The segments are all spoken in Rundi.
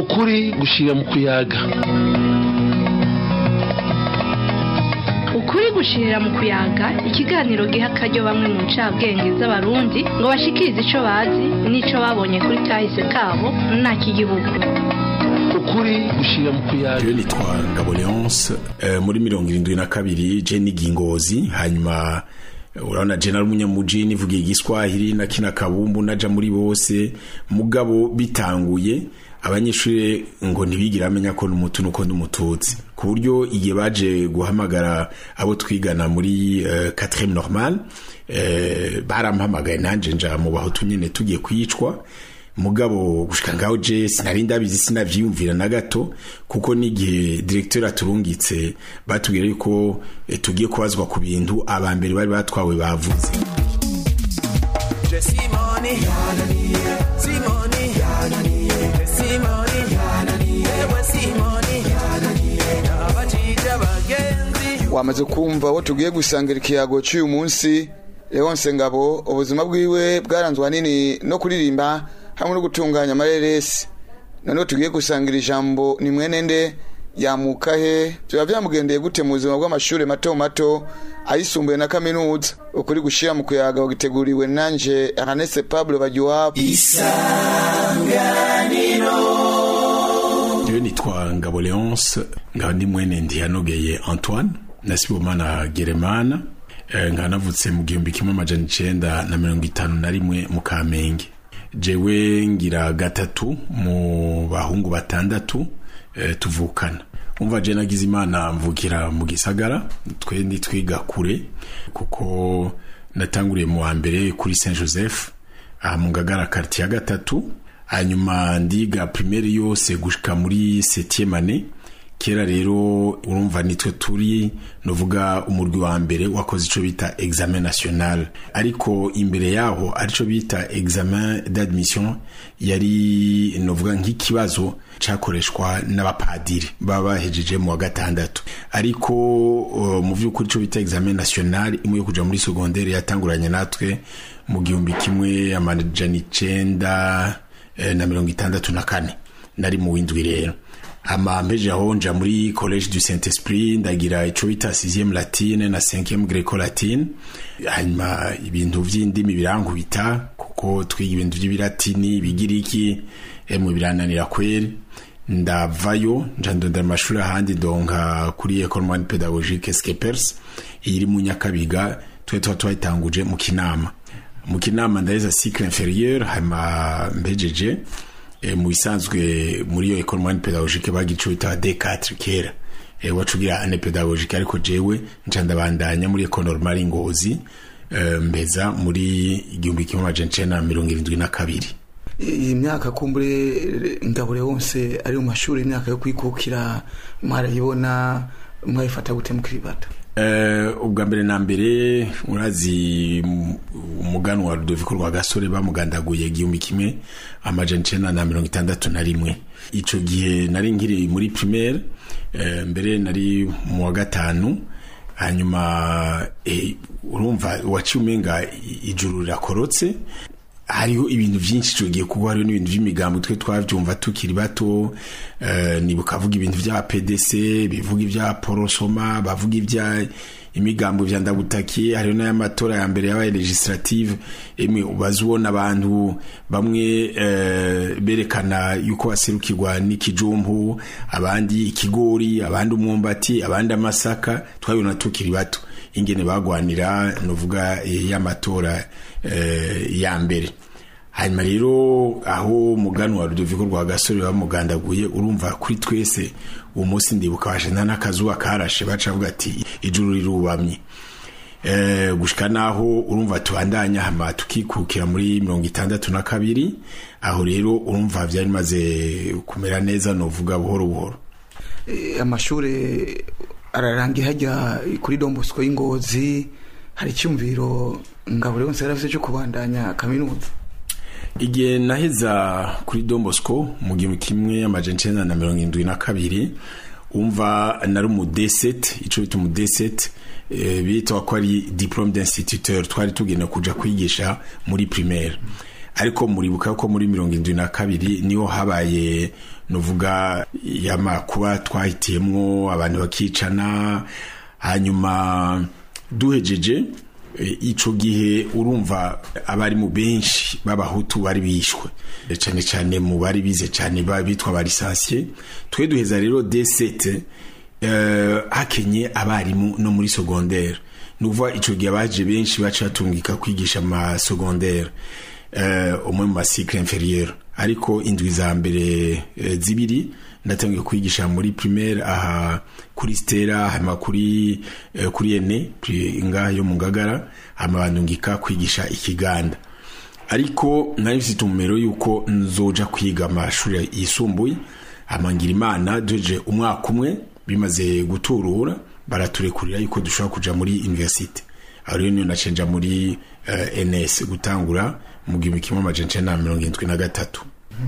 ukuri gushira mu kuyaga ukuri gushirira mu kuyaga ikiganiro giha akaryo bamwe mu ncabwenge z'abarundi ngo bashikirize ico bazi n'ico babonye kuri kahise kabo nta kigihugu ukuri gushira mu kuyaga Jewe nitwa Ngabo Leonce eh, muri mirongo irindwi na kabiri je niga ingozi hanyuma eh, urabona je nari umunyamuji nivugiye igiswahili na kina kabumbu naja muri bose mugabo bitanguye abanyeshuri ngo ntibigira amenya ko n'umutu nuko n'umututsi ku buryo igihe baje guhamagara abo twigana muri uh, 4 normal eh, barampamagaye nanje nja mu bahutu nyene tugiye kwicwa mugabo gushika ngaho je sinari ndabizi sinavyiyumvira na gato kuko n'igihe directeur aturungitse batubwira yuko eh, tugiye kubazwa ku bintu abambere bari batwawe bavuze Simoni Simoni Simoni Ewe Simoni Abajija bagenzi wamaze kumva aho tugiye gusangira ikiyago cy'uyu munsi Leonce Ngabo ubuzima bwiwe bwaranzwe ahanini no kuririmba hamwe no gutunganya amareresi noneho tugiye gusangira ijambo ni mwene nde yamuka he biba byamugendeye gute mu buzima bw'amashuri mato mato ayisumbuye na kaminuza ukuri gushyira mu kuyaga wagiteguriwe nanje Ernest Pablo Bagiwabo Jewe nitwa Ngabo Leonce nkaba ndi mwene Ndiyanogeye Antoine na Sibomana Geremana eh, nkaba navutse mu gihumbi kimwe amajana icenda na mirongo itanu na rimwe mu Kamenge jewe ngira gatatu mu bahungu batandatu eh, tuvukana umva je nagize imana mvukira mu gisagara twe nitwiga kure kuko natanguriye mu wa mbere kuri Saint Joseph aha mu Ngagara quartier ya gatatu hanyuma ndiga primaire yose gushika muri 7e année kera rero urumva nitwe turi novuga umurwi wa mbere wakoze ico bita examen national ariko imbere yaho arico bita examen d'admission yari novuga nk'ikibazo cakoreshwa n'abapadiri baba bahejeje mu wa gatandatu ariko uh, mu vy'ukuri ico bita examen national imwe yo kuja muri secondaire yatanguranye natwe mu gihumbi kimwe amajana icenda eh, na mirongo itandatu na kane nari mu windwi rero hama mpeje aho nja muri college du saint esprit ndagira ico bita 6e latine na 5e greco latine hanyuma ibintu vy'indimi birankubita kuko twiga ibintu vy'ibilatini ibigiriki emwe birananira kweri ndavayo nja ndondera amashuri ahandi donka kuri école moyenne pédagogique skepers iri mu nyakabiga twe tuba twayitanguje mu kinama mu kinama ndaheza cycle inférieur hanyuma mbejeje e, mu bisanzwe muri iyo école moyenne pédagogique bagira ico bita D4 kera e, wacugira ane pédagogique ariko jewe nca ndabandanya muri école normale Ngozi e, mbeza muri igihumbi kimwe amajana icenda na mirongo irindwi na kabiri iyi myaka kumbure Ngabo Leonce ari mu mashuri imyaka yo kwikukira mwarayibona mwayifata gute mukiribata Uh, ubwa mbere na mbere urazi umuganwa wa Rudoviko rwa gasore bamugandaguye igihumbi kimwe amajana icenda na mirongo itandatu na rimwe ico gihe nari nkiri muri primaire uh, mbere nari mu wa gatanu hanyuma eh, urumva waciye umenga ijuru rirakorotse hariho ibintu byinshi tugiye kuba hariho n'ibintu by'imigambo twe twavyumva tukiri bato uh, nibuka avuga ibintu vya PDC bivuga ivya porosoma bavuga ivya imigambo vya ndagutakiye hariho n'ayamatora ya mbere yabaye legislative emwe ubazubona abantu bamwe uh, berekana yuko baserukirwa n'ikijumbu abandi ikigori abandi umwumbati abandi amasaka twabibona tukiri bato ingene bagwanira novuga y'amatora eh, ya mbere hanyuma rero aho muganwa Rudoviko rwa gasore bamugandaguye urumva kuri twese uwo munsi ndibuka bashana n'akazuba karashe baca bavuga ati ijuru rirubamye eh, gushika naho urumva tubandanya hama tukikukira muri mirongo itandatu na kabiri aho rero urumva vyari bimaze kumera neza novuga buhoro buhoro e, amashuri ararangira hajya kuri Dombosco y'Ingozi hari icyumviro Ngabo Leonce yarafise cyo kubandanya kaminuza igihe naheza kuri Dombosco mu gihumbi kimwe amajana icenda na mirongo indwi na kabiri umva nari umu D7 ico bita umu D7 e, bitwa ko ari diplome d'instituteur twari tugenda kuja kwigisha muri primaire ariko muribuka ko muri mirongo indwi na kabiri niho habaye nuvuga yamakuba twahitiyemwo abantu bakicana hanyuma duhejeje e, ico gihe urumva abari mu benshi b'abahutu bari bishwe E, cane cane mu bari bize cane ba- bitwa barisansiye twe duheza rero D7 eh, hakenye abarimu no muri secondaire nuvuga ico gihe abaje benshi baca batungika kwigisha ama secondaire eh, umwe mu masikle inferieur ariko indwi za mbere eh, zibiri ndatangiye kwigisha muri primaire aha kuri stera hama kuri eh, kuri ene pri- ngaha yo mu ngagara hama bandungika kwigisha ikiganda ariko nari mfite umumero yuko nzoja kwiga amashuri yisumbuye amangira imana duheje umwaka umwe bimaze guturura baraturekurira yuko dushobora kuja muri universite aho rero niyo nacenja muri uh, ns gutangura mu gihumbi kimwe amajana icenda na mirongo indwi na gatatu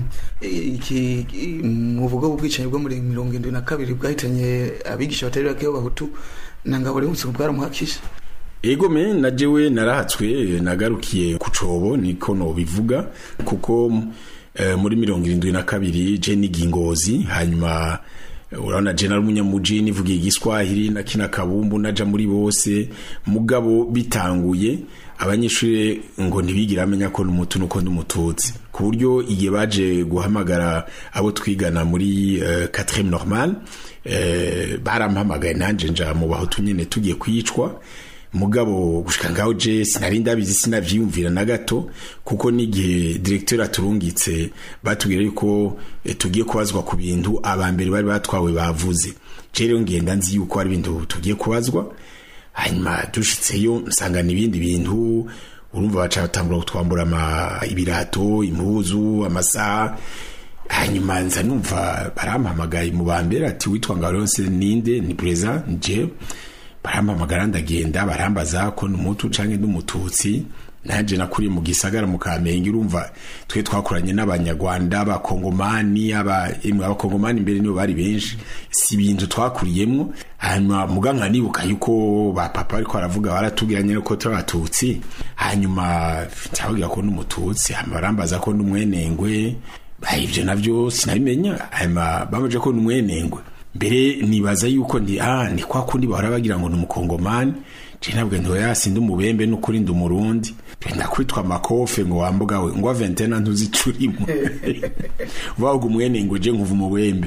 iki muvuga ubwicanyi bwo muri mirongo indwi na kabiri bwahitanye abigisha batari bake b'abahutu na ngabo rehutse bwaramuhakisha ego me na jewe narahatswe nagarukiye ku cobo niko nobivuga kuko eh, muri mirongo irindwi na kabiri je niga ingozi hanyuma eh, urabona je nari umunyamuji nivugiye igiswahili na kina kabumbu naja muri bose mugabo bitanguye abanyeshuri ngo ntibigira amenya ko n'umutu nuko n'umututsi ku buryo igihe baje guhamagara abo twigana muri uh, 4 normal eh, barampamagaye nanje nja mu bahutu nyene tugiye kwicwa mugabo gushika ngaho je sinari ndabizi sinavyiyumvira na gato kuko n'igihe directeur aturungitse batubwira yuko eh, tugiye kubazwa ku bintu abambere bari batwawe bavuze je rero ngenda nzi yuko ari ibintu tugiye kubazwa hanyuma dushitseyo nsanga n'ibindi bintu urumva baca batangura kutwambura ama ibirato impuzu amasaha hanyuma nza numva barampamagaye mu bambere ati witwa ngaronse ninde ni preza nje barampamagara ndagenda barambaza ko n'umutu canke n'umututsi nanje nakuriye mu gisagara mu kamenge urumva twe twakoranye n'abanyarwanda abakongomani aba emwe abakongomani imbere nibo bari benshi si ibintu twakuriyemwo hanyuma muga nkanibuka yuko ba papa ariko baravuga baratubwira nyene ko turi abatutsi hanyuma nsababwira ko n'umututsi hanyuma barambaza ko n'umwenengwe Ah, ivyo navyo sinabimenya hanyuma bamaje ko n'umwenengwe mbere nibaza yuko ndi ah ni kwa kundi bahora bagira ngo numukongomani je nabwo ndo yasinde umubembe n'ukuri ndi umurundi penda kwitwa makofe ngo wambuga we ngo ventena ntuzicurimo wago mwene ngo je nkuva umubembe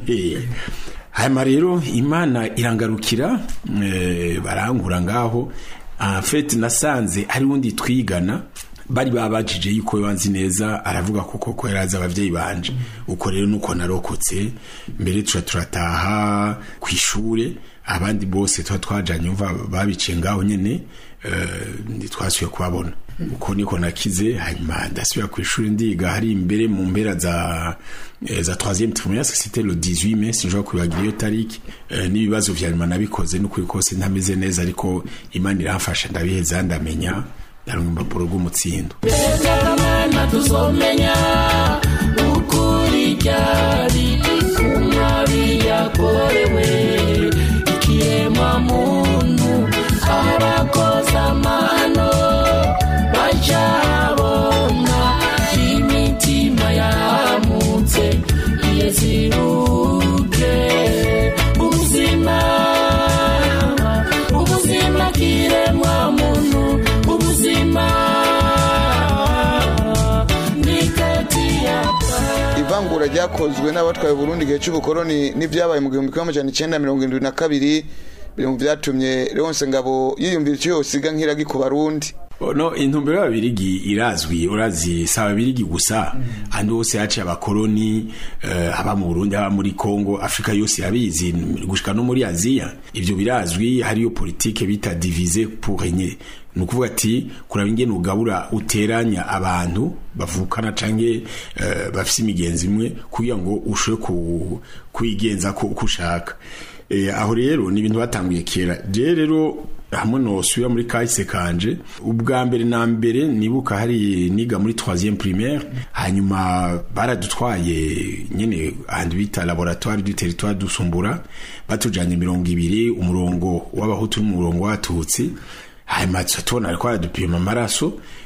hanyuma rero imana irangarukira eh, barankura ngaho en fait nasanze ari wundi twigana bari babajije yuko wanzi neza aravuga kuko ko yaraza abavyeyi banje uko rero nuko narokotse mbere tuca turataha ku ishure abandi bose tuba twajanye umva babiciye ngaho nyene eh, twasubiye kubabona uko niko nakize hanyuma ndasubira ku ishuri ndiga hari imbere mu mpera za eh, za 3e trimestre c'était le 18 mai sinshobora kwibagira iyo tariki eh, n'ibibazo vya nyuma nabikoze n'ukuri kose ntameze neza ariko imana iramfasha ndabiheza ndamenya ndaronka impapuro rw'umutsindo Mana tuzomenya ukuri ryari kumwabi yakorewe ikiremwa muntu abakoze amano bacabona imitima yamutse iyeziruke ubuzima ubuzima kiremwa muntu ubuzima ni kati yapa ivangura ryakozwe n'abatwaye Burundi igihe cy'ubukoroni n'ibyabaye mu gihumbi kimwe amajana icenda mirongo irindwi na kabiri biri mu vyatumye Leonce Ngabo yiyumvira icyo yosiga nk'iragi ku Barundi no intumbero y'ababirigi irazwi urazi si ababirigi gusa ahandi hose haciye abakoroni eh, aba mu burundi aba muri kongo afurika yose irabizi gushika no muri aziya ivyo birazwi hariyo politike bita divise pour régner ni ukuvuga ati kuraba ingene ugabura uteranya abantu bavukana canke eh, bafise imigenzi imwe kugira ngo ushobore ku- kwigenza ko uko ushaka Eh, aho rero ni ibintu batanguye kera je rero hamwe nosubira muri kahise kanje ubwa mbere na mbere nibuka hari niga muri 3e primaire hanyuma baradutwaye nyene ahantu bita laboratoire du territoire dusumbura batujanye mirongo ibiri umurongo w'abahutu n'umurongo w'abatutsi hanyuma tuca tubona ariko baradupima amaraso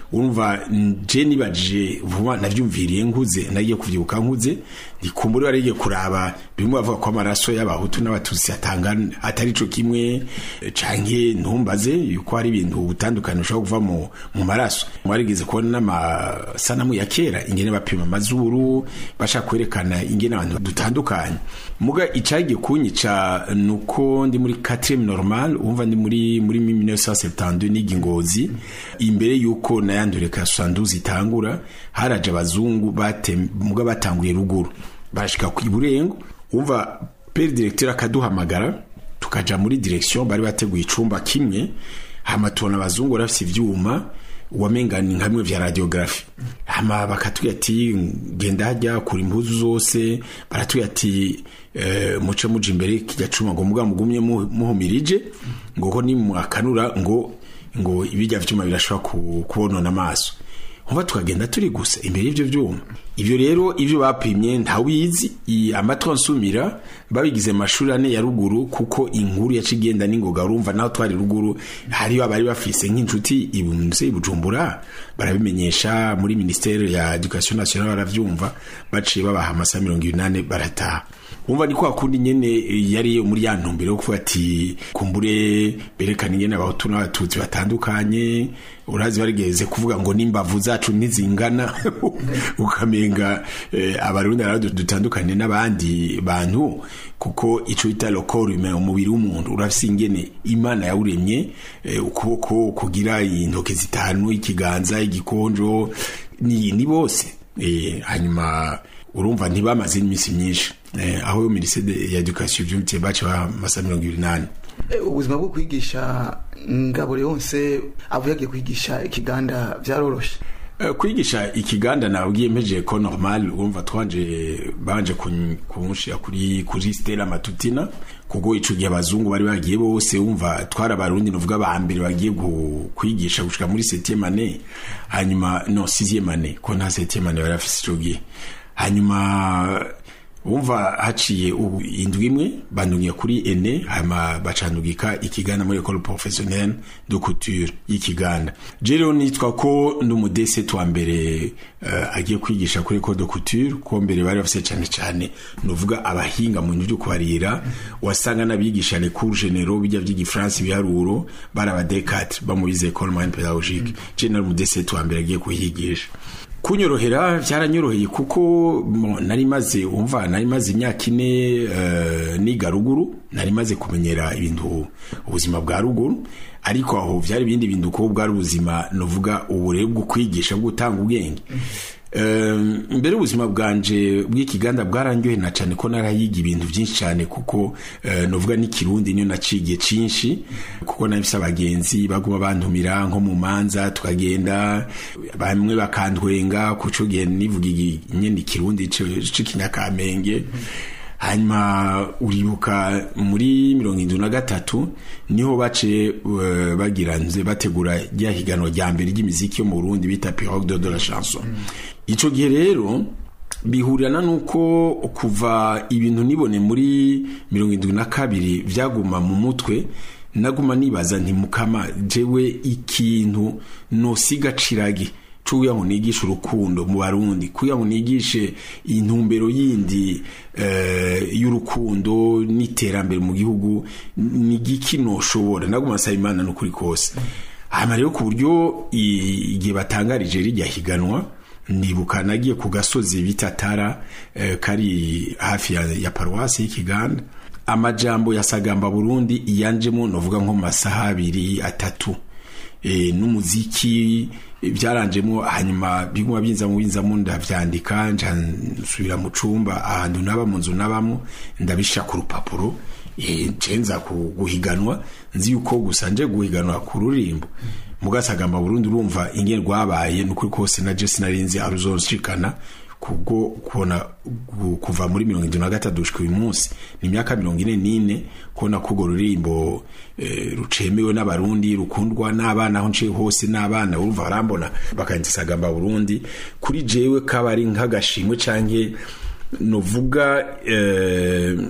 urumva je nibajije vuba navyumviriye nkuze nagiye kuvyibuka nkuze ndikumbura warigiye kuraba bimwe bavuga ko amaraso y'abahutu n'abatutsi atangana atari co kimwe eh, canke ntumbaze yuko hari ibintu butandukanye ushobora kuva mu, mu maraso mwarigeze kubona n'amasanamu ya kera ingene bapima amazuru bashaka kwerekana ingene abantu dutandukanye muga icagiye kunyica nuko ndi muri 4 normal umva ndi muri muri 1972 nigi ngozi imbere yuko nayandureka 72 itangura haraje abazungu bate muga batanguye ruguru barashika ku iburengo umva pere directeur akaduhamagara tukaja muri direction bari bateguye icumba kimwe hama tubona abazungu barafise ivyuma wamenga ni nkamwe vya radiografi hama bakatubwira ati genda hajya kura impuzu zose baratubwira ati eh, muce muja imbere kijya cuma ngo muga mugumye mu- muhumirije ngo ko nimwakanura ngo ngo ibijya vyuma birashobora ku- kubonona amaso nkuba tukagenda turi gusa imbere y'ivyo vyuma ivyo rero ivyo bapimye ntawizi i- amatwi ansumira babigize mu mashuri ane ya ruguru kuko inkuru yaca igenda n'ingoga urumva naho twari ruguru hariyo abari bafise nk'inshuti ibunze i bujumbura barabimenyesha muri ministere ya education nationale baravyumva baciye babaha amasaha mirongo ibinane barataha umva ni kwa kundi nyene eh, yari muri ya ntumbero yo kuvuga ati kumbure berekana ingene abahutu n'abatutsi batandukanye urazi barigeze kuvuga ngo n'imbavu zacu ntizingana ukamenga eh, abarundi rero dutandukanye n'abandi bantu kuko ico bita le corps humain umubiri w'umuntu urafise ingene imana yawuremye eh, ukuboko kugira intoke zitanu ikiganza igikonjo ni, ni bose eh, hanyuma urumva ntibamaze iminsi myinshi eh, aho yo minisede ya education vyumvitiye baca bamasa mirongo ibiri nane Eh, ubuzima bwo kwigisha ngabure yonse avuye agiye kwigisha ikiganda byaroroshe Eh, kwigisha ikiganda nabwiye mpejeje ko normal urumva twanje banje kun- kunshira kuri kuri Stella Matutina kuko ico gihe abazungu bari bagiye bose umva twara abarundi novuga ba mbere bagiye gu- kwigisha gushika muri 7e année hanyuma no 6e année ko nta 7e année bari bafise ico gihe hanyuma umva haciye ubu indwi imwe bandungiye kuri ene hama bacandugika ikiganda muri école professionnelle de couture y'ikiganda je rero nitwa ko ndi umudese twa mbere uh, agiye kwigisha kuri école de couture ko mbere bari bafise cane cane nuvuga abahinga mu bintu vyo kubarira wasanga n'abigisha les cours généraux bijya vy'igifaransa ibiharuro bari aba D4 bamubize école moyenne pédagogique je nari umudese twa mbere agiye kuhigisha kunyorohera byaranyoroheye kuko mo, nari maze umva nari maze imyaka ine uh, niga ruguru nari maze kumenyera ibintu ubuzima bwa ruguru ariko aho byari ibindi bintu kuko bwari ubuzima novuga uburere bwo kwigisha bwo gutanga ubwenge Um, mbere ubuzima bwanje bw'ikiganda bwarandyohe na cyane ko narayiga ibintu byinshi cyane kuko uh, novuga n'ikirundi niyo nacigiye cinshi kuko nabise abagenzi baguma bantumira nko mu manza tukagenda bamwe bakantwenga kuco gihe nivuga igi- nyene ikirundi c'ikinyakamenge hanyuma uribuka muri mirongo indwi na gatatu niho bace uh, bagira nze bategura rya higanwa rya mbere ry'imiziki yo mu Burundi bita Pirogue de, de la chanson ico gihe rero bihurirana nuko kuva ibintu nibone muri mirongo indwi na kabiri vyaguma mu mutwe naguma nibaza nti mukama jewe ikintu nosiga ciragi cuya ngo nigishe urukundo mu barundi kuya ngo nigishe intumbero yindi uh, y'urukundo n'iterambere mu gihugu ni giki noshobora naguma nsaba imana n'ukuri kose hama rero ku buryo i- igihe batangarije rijya higanwa nibuka nagiye ku gasozi bita tara eh, kari hafi ya, ya paruwasi y'ikiganda amajambo ya sagamba burundi iyanjemo novuga nko mu masaha abiri atatu e, n'umuziki e, byaranjemo hanyuma biguma binzamo binzamo ndavyandika nca nsubira mu cumba ahantu naba mu nzu nabamo ndabisha ku rupapuro e, cenza ku- guhiganwa nzi yuko gusa nje guhiganwa ku rurimbo mugasagamba Burundi urumva ingene rwabaye nukuri kose na je sinarinzi aruzoshikana kubwo kubona gu- kuva muri mirongo indwi na gatatu gushika uyu munsi ni imyaka mirongo ine n'ine kubona ko urwo rurimbo eh, rucemewe n'abarundi rukundwa n'abana aho nciye hose n'abana urumva barambona bakanditsa sagamba burundi kuri jewe kaba ari nk'agashimwe canke novuga eh,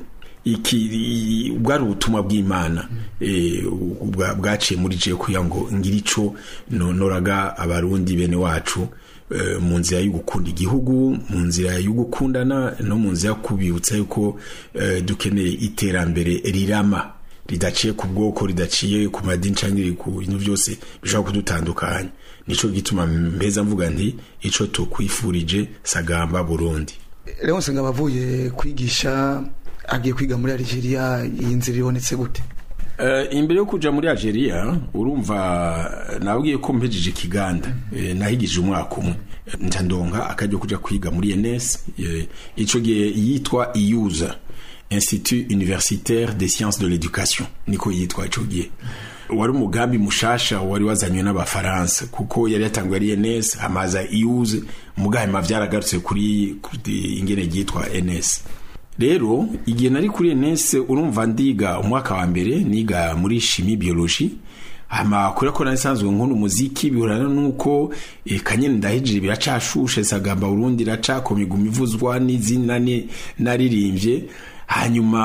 iki bwari ubutumwa bw'imana eh, bwa- bwaciye muri je kugira ngo ngire ico nonoraga abarundi bene wacu eh, mu nzira yo gukunda igihugu mu nzira yo gukundana no mu nzira yo kubibutsa yuko eh, dukeneye iterambere rirama ridaciye ku bwoko ridaciye ku madini cyangwa ku bintu byose bishobora kudutandukanya nico gituma mbeza mvuga nti ico tukwifurije sagamba Burundi Leonce ngabo avuye kwigisha agiye kwiga muri Algeria iyi nzira ibonetse gute Uh, imbere yo kuja muri Algeria urumva nabwiye ko mpejeje ikiganda eh, nahigije umwaka umwe nca ndonka akajya kuja kwiga muri ENS eh, ico gihe yitwa IUSA Institut Universitaire des Sciences de l'Éducation niko yitwa ico gihe wari umugambi mushasha wari wazanywe n'abafaransa kuko yari yatanguye ari ENS amaza IUSA mugahema vyaragarutse kuri, kuri ingene ryitwa ENS rero igihe nari kuri enese urumva ndiga umwaka wa mbere niga muri shimi biology hama kubera ko narisanzwe nkunda umuziki bihurana nuko e, kanyene ndahejije biracashushe sagamba Burundi iracakomye gumivuzwa n'izindi nani naririmbye hanyuma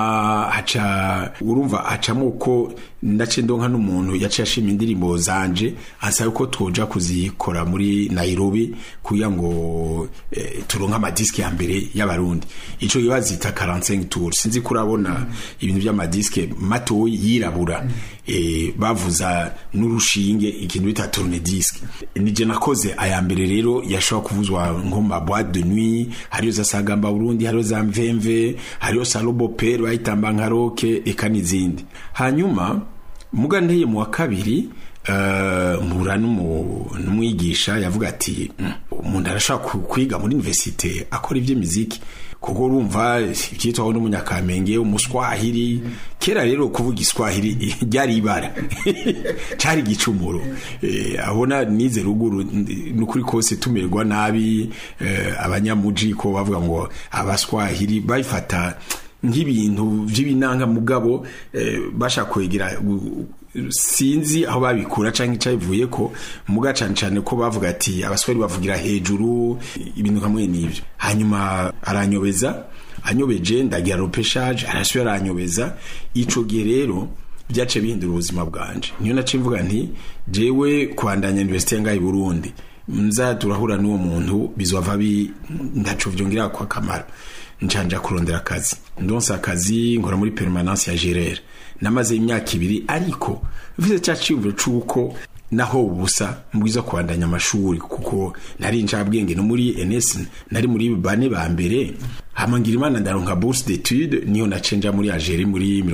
haca urumva hacamo uko ndace ndonka n'umuntu yaciye ashima indirimbo zanje ansaba ko twoja kuzikora muri Nairobi kugira ngo eh, turonke amadiski ya mbere y'abarundi ico gihe bazita 45 tours sinzi kurabona ibintu by'amadiske mato yirabura eh, bavuza n'urushinge ikintu bita tourne-disque nije nakoze aya mbere rero yashobora kuvuzwa nko ma boîte de nuit hariyo za sagamba Burundi hariyo za mvemve hariyo salobo pere bayitamba nka roke eka n'izindi hanyuma muga nteye mu wa kabiri uh, mpura n'umu- n'umwigisha yavuga ati "Mm, umuntu arashobora ku- kwiga muri universite akora iby'imiziki kuko urumva ibyitwaho n'umunyakamenge umuswahili kera rero kuvuga iswahili ryari ibara cari igicumuro eh, abona nize ruguru nukuri kose tumererwa nabi eh, abanyamuji ko bavuga ngo abaswahili babifata nk'ibintu by'ibinanga mugabo eh, bashaka kwegera u- sinzi aho babikura canke icabivuye ko muga cane cane ko bavuga ati abaswahili bavugira hejuru ibintu kamwe n'ivyo hanyuma aranyobeza anyobeje ndagira ropeshage arasubira aranyobeza ico gihe rero byace bihindura ubuzima bwanje niyo nace mvuga nti jewe kwandanya universite ngaho i Burundi nza turahura n'uwo muntu bizova bi ndaco vyongera kwa kamaro njanja kurondera akazi ndonsa akazi nkora muri permanence ya gerere namaze imyaka ibiri ariko mfite cya cyiyumviro c'uko naho ubusa mbwiza kubandanya amashuri kuko nari ncabwenge no muri NS nari muri bane ba mbere hama ngira imana ndaronka bourse d'étude niyo nacenja muri Algerie muri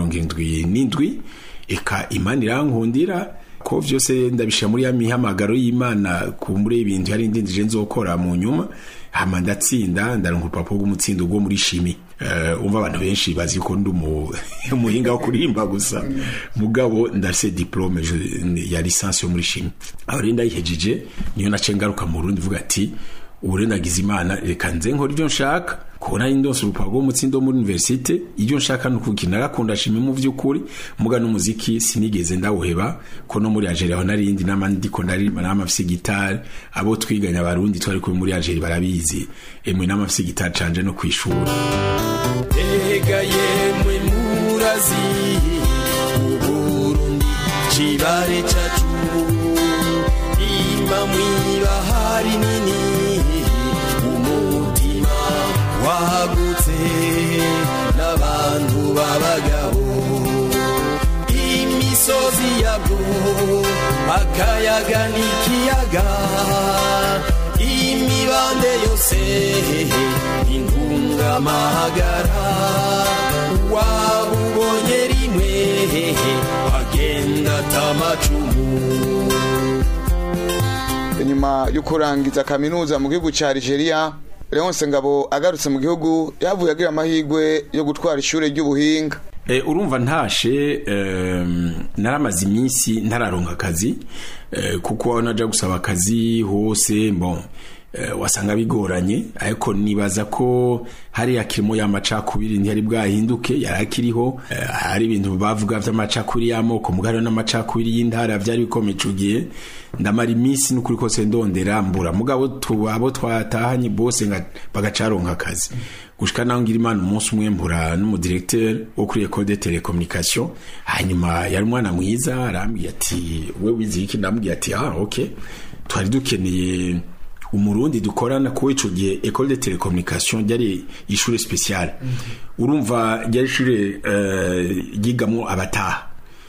77 eka imana irankundira ko vyose ndabishira muri ya mihamagaro y'imana kumbure ibintu yari ndindije nzokora mu nyuma hama ndatsinda ndaronka urupapuro rw'umutsindo rwo muri shimi uh, umva abantu benshi bazi ko ndi umu- umuhinga wo kuririmba gusa mugabo ndafise diplome je- ya licence yo muri shimi aho rero ndayihejeje niyo nace ngaruka mu Burundi vuga ati ubu rero nagize imana reka nze nkora ibyo nshaka kubona ari ndose urupapuro rw'umutsindo muri universite ibyo nshaka ni ukugira narakunda shimi mu by'ukuri muga n'umuziki sinigeze ndawuheba ko no muri Algeria aho narindi n'amandi ndiko ndaririmba n'amafise gitari abo twiganya abarundi twari kumwe muri Algeria barabizi emwe n'amafise gitari canje no kwishura Ega yemwe murazi Uburundi kibare cacu Imba mwibahari nini Umutima wagutse N'abantu b'abagabo Imisozi yabwo Akayaga n'ikiyaga Imibande yose intungamahagara wabubonye rimwe agenda atamacumu nyuma yo kurangiza kaminuza mu gihugu cya Algeria Leonce Ngabo agarutse mu gihugu yavuye agira amahirwe yo gutwara ishure ry'ubuhinga E, urumva ntashe um, naramaze iminsi ntararonka akazi eh, kuko naja gusaba akazi hose bon eh, wasanga bigoranye ariko nibaza ko hariya kirimo y'amacakubiri ntiyari bwahinduke yari akiriho eh, hari ibintu bavuga vy'amacakubiri y'amoko mugari n'amacakubiri y'intara vyari bikomeye ico gihe ndamara iminsi n'ukuri kose ndondera mbura mugabo tu- abo twatahanye bose nga- bagacaronka akazi gushika naho ngira imana umunsi umwe mbura n'umudirecteur wo kuri école de télécommunication hanyuma yari umwana mwiza arambwiye ati we wize iki ndamubwiye ati ah ok twari dukeneye umurundi dukorana kuko ico gihe école de télécommunication ryari ishure spéciale urumva ryari ishure eh, ryigamwo abataha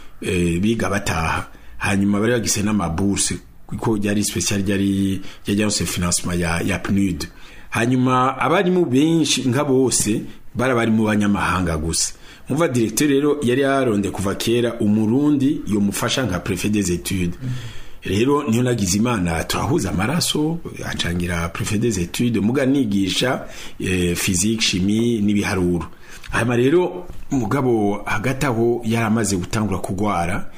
eh, biga bataha hanyuma bari bagise n'amabourse kuko ryari special ryari ryajyanse financement ya, ya PNUD hanyuma abarimu benshi nka bose bari bari mu banyamahanga gusa umva directeur rero yari yaronde kuva kera umurundi yomufasha nka préfet des études rero niyo nagize imana turahuza amaraso acangira préfet des études muga nigisha eh, physique chimie n'ibiharuro hanyuma rero mugabo hagati aho yari amaze gutangura kugwara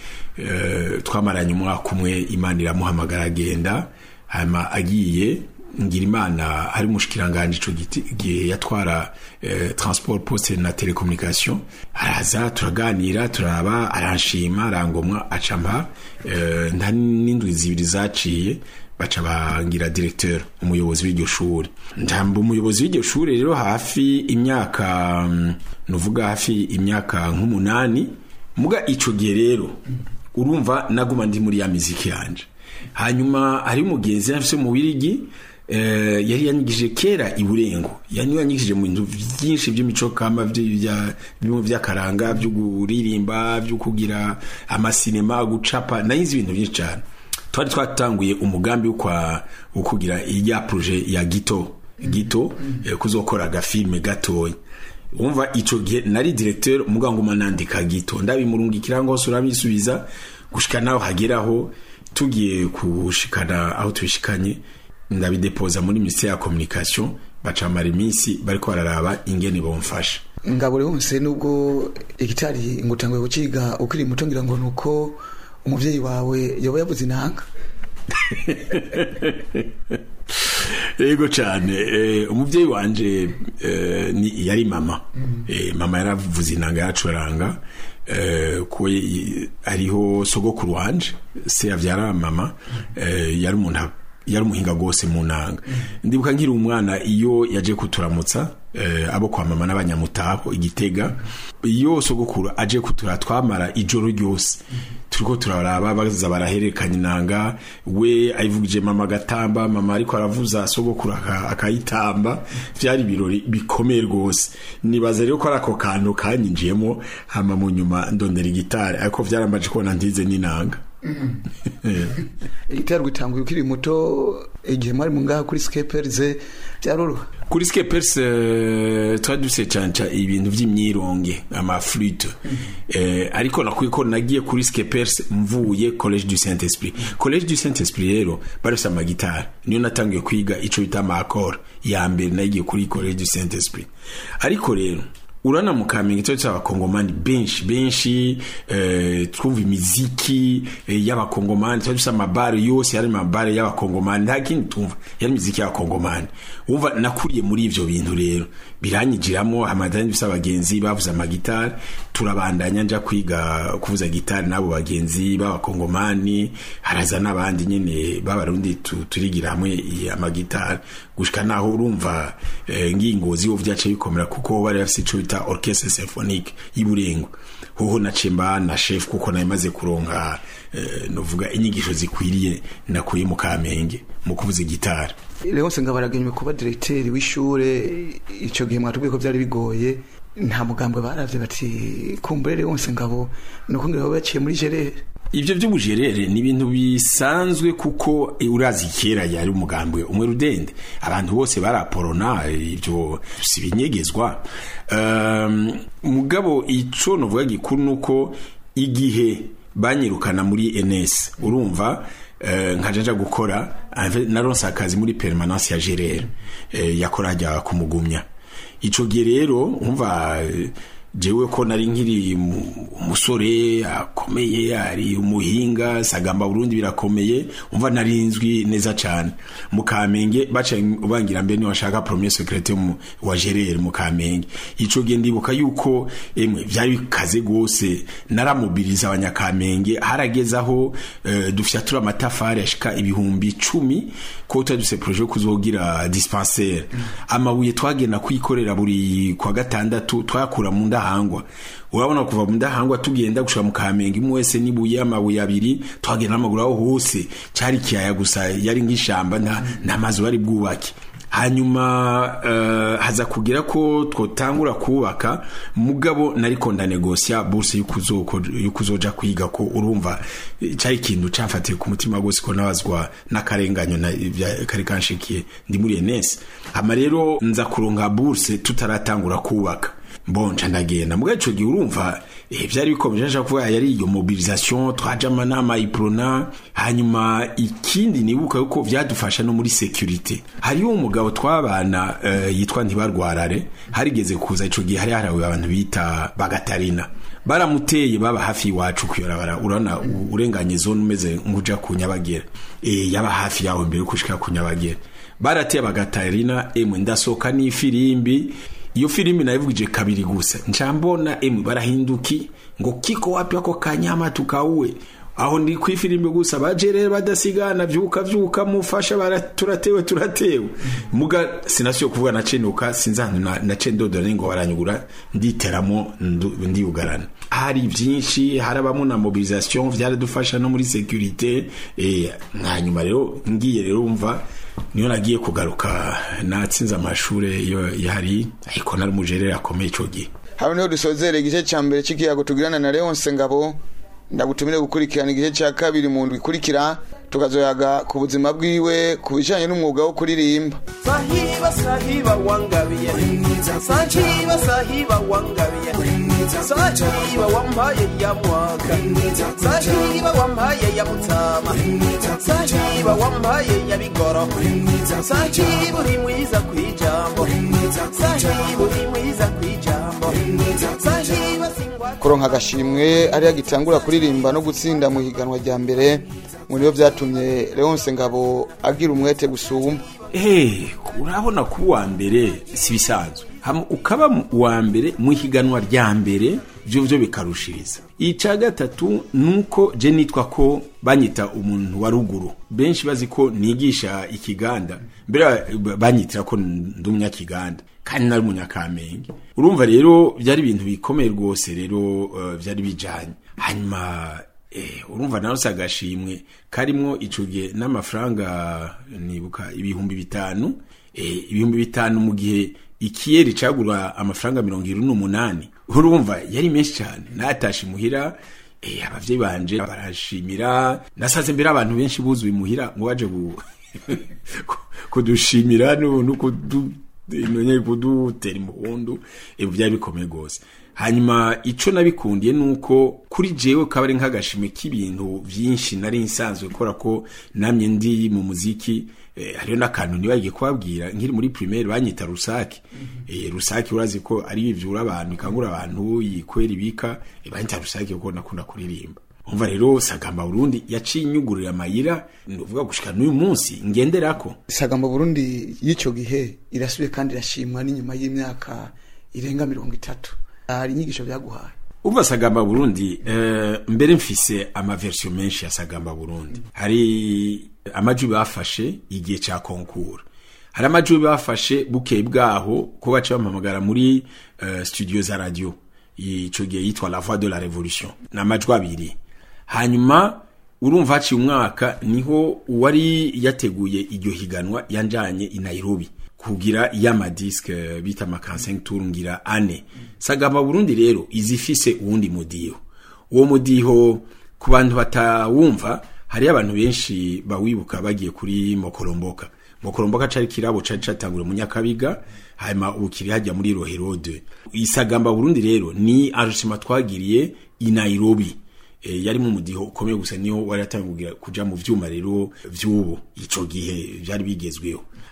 eh, twamaranye umwaka umwe imana iramuhamagara agenda hanyuma agiye ngira imana hari umushikiranganje ico giti- gihe yatwara eh, transport poste na telecommunication araza turaganira turaba aranshima arangomwa acampa eh, nta n'indwi zibiri zaciye baca bangira directeur umuyobozi w'iryo shuri njamba umuyobozi w'iryo shuri rero hafi imyaka mm, nuvuga hafi imyaka nk'umunani muga ico gihe rero urumva naguma ndi muri ya miziki yanje hanyuma hari umugenzi afise mu wirigi eh, yari yanyigije kera iburengo yani yanyigije mu bintu byinshi by'imico kama vya- bimwe vy'akaranga byo kuririmba byo kugira amasinema gucapa nayizi ibintu byinshi cyane twari twatanguye umugambi wo kwa wo kugira iya projet ya gito gito eh, kuzokora agafilme gatoya umva ico gihe nari directeur muganguma nandika gito ndabimurungikira ngo surabisubiza gushika naho hageraho tugiye kushikana aho tubishikanye ndabidepoza muri ministère ya communication bacamara iminsi bariko bararaba ingene bomfasha ngabure wose nubwo igitari ngo utanguye kuciga ukiri muto ngira ngo nuko umuvyeyi wawe yoba yavuze inanga yego cyane eh, umuvyeyi wanje eh, ni yari mama eh, mama yaravuze inanga yaracuranga eh, ko y- ariho sogokuru wanje se yavyara mama eh, yari umuntu yari umuhinga gose mu nanga ndibuka nkiri umwana iyo yaje kuturamutsa eh, abo kwa mama n'abanyamutaho igitega iyo sogokuru aje kutura twamara ijoro ryose turiko turaraba baza barahererekanya inanga we ayivugije mama agatamba mama ariko aravuza sogokuru aka- akayitamba vyari ibirori bikomeye rwose nibaza rero ko ari ako kantu kanyinjiyemo hama mu nyuma ndondera igitari ariko vyarambaje kubona ntize n'inanga igitari gitanguye ukiri muto igihe mwari mu ngaha kuri skeperize byaroroha kuri skepers uh, twari dufise canca ibintu vy'imyironge amaflute eh, ariko nakwiye ko nagiye kuri skepers mvuye college du saint esprit college du saint esprit rero barafise amagitari niyo natangiye kwiga ico bita amakora ya mbere nagiye kuri college du saint esprit ariko rero urana mu kamenge cyo cy'abakongomani benshi benshi eh, twumva imiziki eh, y'abakongomani twari dufise amabare yose yari amabare y'abakongomani nta kindi twumva yari imiziki y'abakongomani wumva nakuriye muri ivyo bintu rero biranyigiramo amadani dufise abagenzi bavuze amagitari turabandanya nja kwiga kuvuza gitari n'abo bagenzi b'abakongomani haraza n'abandi nyene b'abarundi tu- turigira hamwe i- amagitari gushika naho urumva eh, ngingozi yo vyace bikomera kuko bari bafise ico bita orchestre symphonique y'Iburengo hoho naciye mba na chef kuko nayo maze kuronka eh, novuga inyigisho zikwiriye nakuye mu Kamenge mu kuvuza gitari Leonce ngabaragenywe kuba directeur w'ishure ico gihe mwatubwiye ko byari bigoye nta mugambwe baravye bati kumbure Leonce ngabo nuko ngira baciye muri gerere ivyo vy'ubujerere ni ibintu bisanzwe kuko eh, urazi kera yari umugambwe umwe rudende abantu bose baraporona eh, ivyo si binyegezwa um, mugabo ico novuga gikuru nuko igihe banyirukana muri NS urumva eh, nkaja nja gukora ave- naronse akazi muri permanence ya gerere eh, yakora hajya kumugumya ico gihe rero umva eh, jewe ko nari nkiri mu- umusore akomeye ari umuhinga sagamba burundi birakomeye umva narinzwi neza cyane mu kamenge baca ubangira mbere niwashaka premier secrétaire mu- wa gerere mu kamenge ico gihe ndibuka yuko emwe vyari bikaze gose naramubiriza abanyakamenge harageze aho eh, dufyatura amatafari ashika ibihumbi icumi ko tutaduse projet yo kuzogira dispensaire amabuye twagenda kwikorera buri kwa gatandatu twayakura mu ndahangwa urabona kuva mu ndahangwa tugenda gushika mu kamenge imwe wese nibuye amabuye abiri twagenda n'amaguru aho hose cari kiyaya gusa yari nk'ishamba nta nta mazu bari bwubake hanyuma uh, haza kugira ko twotangura kubaka mugabo nariko ndanegosia burse yukuzoja kwiga ko urumva eh, cari ikintu camfatiye ku mutima gose ko nabazwa n'akarenganyo na- vya- kari kanshikiye ndi muri enesi hama rero nza kuronka burse tutaratangura kubaka bonca ndagenda muga ico gihe urumva eh, vyari bikomeje nshaka kuvuga yari iyo mobilisation twaje amanama iprona hanyuma ikindi nibuka yuko vyadufasha no muri securite hariho umugabo twabana uh, yitwa ntibarwarare harigeze kuza ico gihe hari harawe abantu bita bagatarina baramuteye baba hafi iwacu kuyorabara urabona u- urenganye zone umeze nk'uja ku nyabagera e, yaba hafi yawe mbere yo kushika ku nyabagera barateye bagatarina emwe ndasohoka n'ifirimbi iyo filimi nayivugije kabiri gusa nca mbona emwe barahinduki ngo kiko wapi ako kanyama tukauwe aho ndi ku ifirimbi gusa baje rero badasigana vyuka vyuka mufasha bara turatewe turatewe muga sinasiyo kuvuga nacenuka sinzantu na, nace ndodora ngo baranyugura nditeramo ndu- ndiyugarana hari vyinshi harabamo na mobilisation vyaradufasha no muri securite eh, hanyuma rero ngiye rero umva niyo nagiye kugaruka natsinze amashure iyo yari ariko nari umujerere akomeye ico gihe hano niho dusozera igice cya mbere cy'ikiyago tugirana na leonce ngabo ndagutumire gukurikirana igice cya kabiri mu ndwi ikurikira tukazoyaga ku buzima bwiwe ku bijyanye n'umwuga wo kuririmba sahiba sahiba wangabiye sahiba sahiba wangabiye sahiba wampaye ya mwaka sahiba wampaye ya mutama sahiba wampaye ya bigoro sahiba uri mwiza kwijambo sahiba uri mwiza kwijambo sahiba singwa kuronka agashimwe ariyo agitangura kuririmba no gutsinda mu higanwa rya mbere mu niyo byatumye leonce ngabo agira umwete gusumba Eh, urabona ko uwa mbere si bisanzwe Hama ukaba mu- uwa mbere mu higanwa rya mbere byo byo bikarushiriza ica gatatu nuko je nitwa ko banyita umuntu wa ruguru benshi bazi ko nigisha ikiganda mbere ba- banyitira ko ndi umunyakiganda kandi nari umunyakamenge urumva rero byari ibintu bikomeye rwose rero uh, byari bijanye hanyuma Eh, urumva nawe si agashimwe karimwo ico gihe n'amafaranga nibuka ibihumbi bitanu eh, ibihumbi bitanu mu gihe ikiyeri cagura amafaranga mirongo irindwi n'umunani urumva yari menshi cyane natashe imuhira eh, abavyeyi banje barashimira nasaze mbere abantu benshi buzuye imuhira ngo baje ku- kudushimira no no kudu nonye kudutera impundu ibyo byari bikomeye rwose hanyuma ico nabikundiye nuko kuri jewe kaba ari nk'agashimwe k'ibintu vyinshi nari nsanzwe kora ko namye ndi mu muziki eh, hariyo n'akantu nibagiye kubabwira nkiri muri primaire banyita rusake eh, rusake urazi ko ari ivyura abantu ikangura abantu yikwera ibika eh, banyita rusake kuko nakunda kuririmba umva rero sagamba burundi yaciye inyugurira amayira nuvuga gushika n'uyu munsi ngenderako isagamba burundi y'icyo gihe irasubiye kandi irashimwa n'inyuma y'imyaka irenga mirongo itatu hari inyigisho byaguhaye umva sagamba burundi eh, mbere mfise amaversiyo menshi ya sagamba burundi hari amajwi bafashe igihe ca konkura hari amajwi bafashe bukeye bwaho ko baca bampamagara muri uh, studio za radio ico gihe yitwa la voix de la révolution ni amajwi abiri hanyuma urumva haciye umwaka niho uwari yateguye iryo higanwa yanjanye i nairobi kugira y'amadiske bita amakansengi tour ngira ane sagamba burundi rero izifise uwundi mudiho uwo mudiho ku bantu batawumva hariyo abantu benshi bawibuka bagiye kuri mokoromboka mokoromboka cari kirabo cari catangure mu nyakabiga hanyuma ubu kiri hajya muri roherode isagamba burundi rero ni arusima twagiriye i nairobi e, yari mu mudiho ukomeye gusa niho wari yatangiye kuja mu vyuma rero vy'ubu ico gihe vyari bigezweho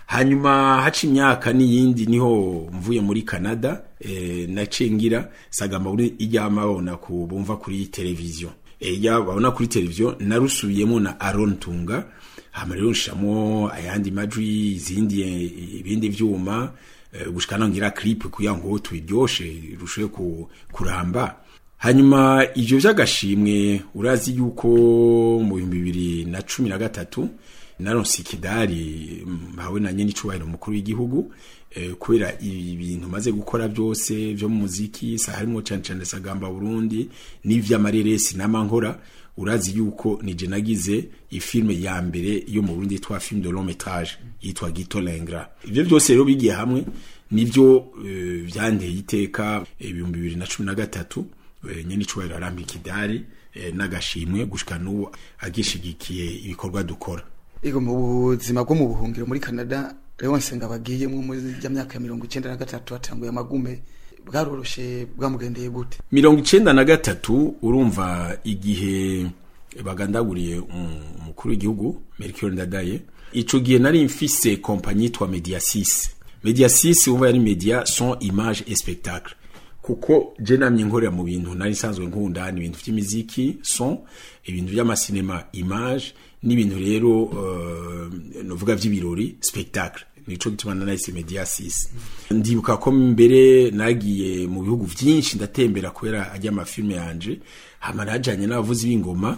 hanyuma haca imyaka n'iyindi niho mvuye muri canada eh, naciye ngira sagamba buri iryama babona ku bumva kuri televiziyo Eh, ijya babona kuri televiziyo narusubiyemo na aron tunga hama rero nshiramo ayandi majwi izindi eh, ibindi vyuma eh, gushika naho ngira clip kugira ngo tubiryoshe rushe ku, kuramba hanyuma ivyo vy'agashimwe urazi yuko mu bihumbi bibiri na cumi na gatatu naronse ikidari mpawe na nyene icubahiro mukuru w'igihugu eh, kubera ibintu maze gukora byose vyo mu muziki sa harimo cane cane sagamba Burundi n'ivy'amareresi n'amankora urazi yuko nije nagize ifilme ya mbere yo mu Burundi yitwa film de long métrage yitwa Gito Lengra ivyo byose rero bigiye hamwe nivyo eh, vyanteye iteka ibihumbi bibiri na cumi na gatatu eh, nyene icubahiro arampa ikidari eh, n'agashimwe gushika n'ubu agishigikiye ibikorwa dukora Ego mu buzima bwo mu buhungiro muri Canada Leonce ngabagiyemwo muri ya myaka ya mirongo icenda na gatatu hatanguye amagume bwaroroshe bwamugendeye gute mirongo icenda na gatatu urumva igihe bagandaguriye um- umukuru w'igihugu Melchior Ndadaye ico gihe nari mfise kompanyi yitwa Mediasis Mediasis umva yari media son image et spectacle kuko je namye nkorera mu bintu nari nsanzwe nkunda ni ibintu vy'imiziki son ibintu vy'amasinema image n'ibintu rero uh, novuga vy'ibirori spectacle nico gituma nanahise Mediasis ndibuka ko mbere nagiye mu bihugu vyinshi ndatembera kubera ajya amafilme yanje hama najanye n'abavuzi b'ingoma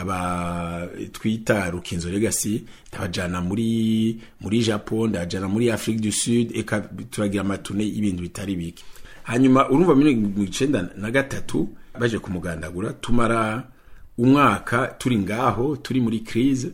aba twita Rukinzo Legacy ndabajana muri muri Japon ndabajana muri Afrique du Sud eka turagira amatune y'ibintu bitari bike hanyuma urumva muri mirongo icenda na gatatu baje kumugandagura tumara umwaka turi ngaho turi muri crise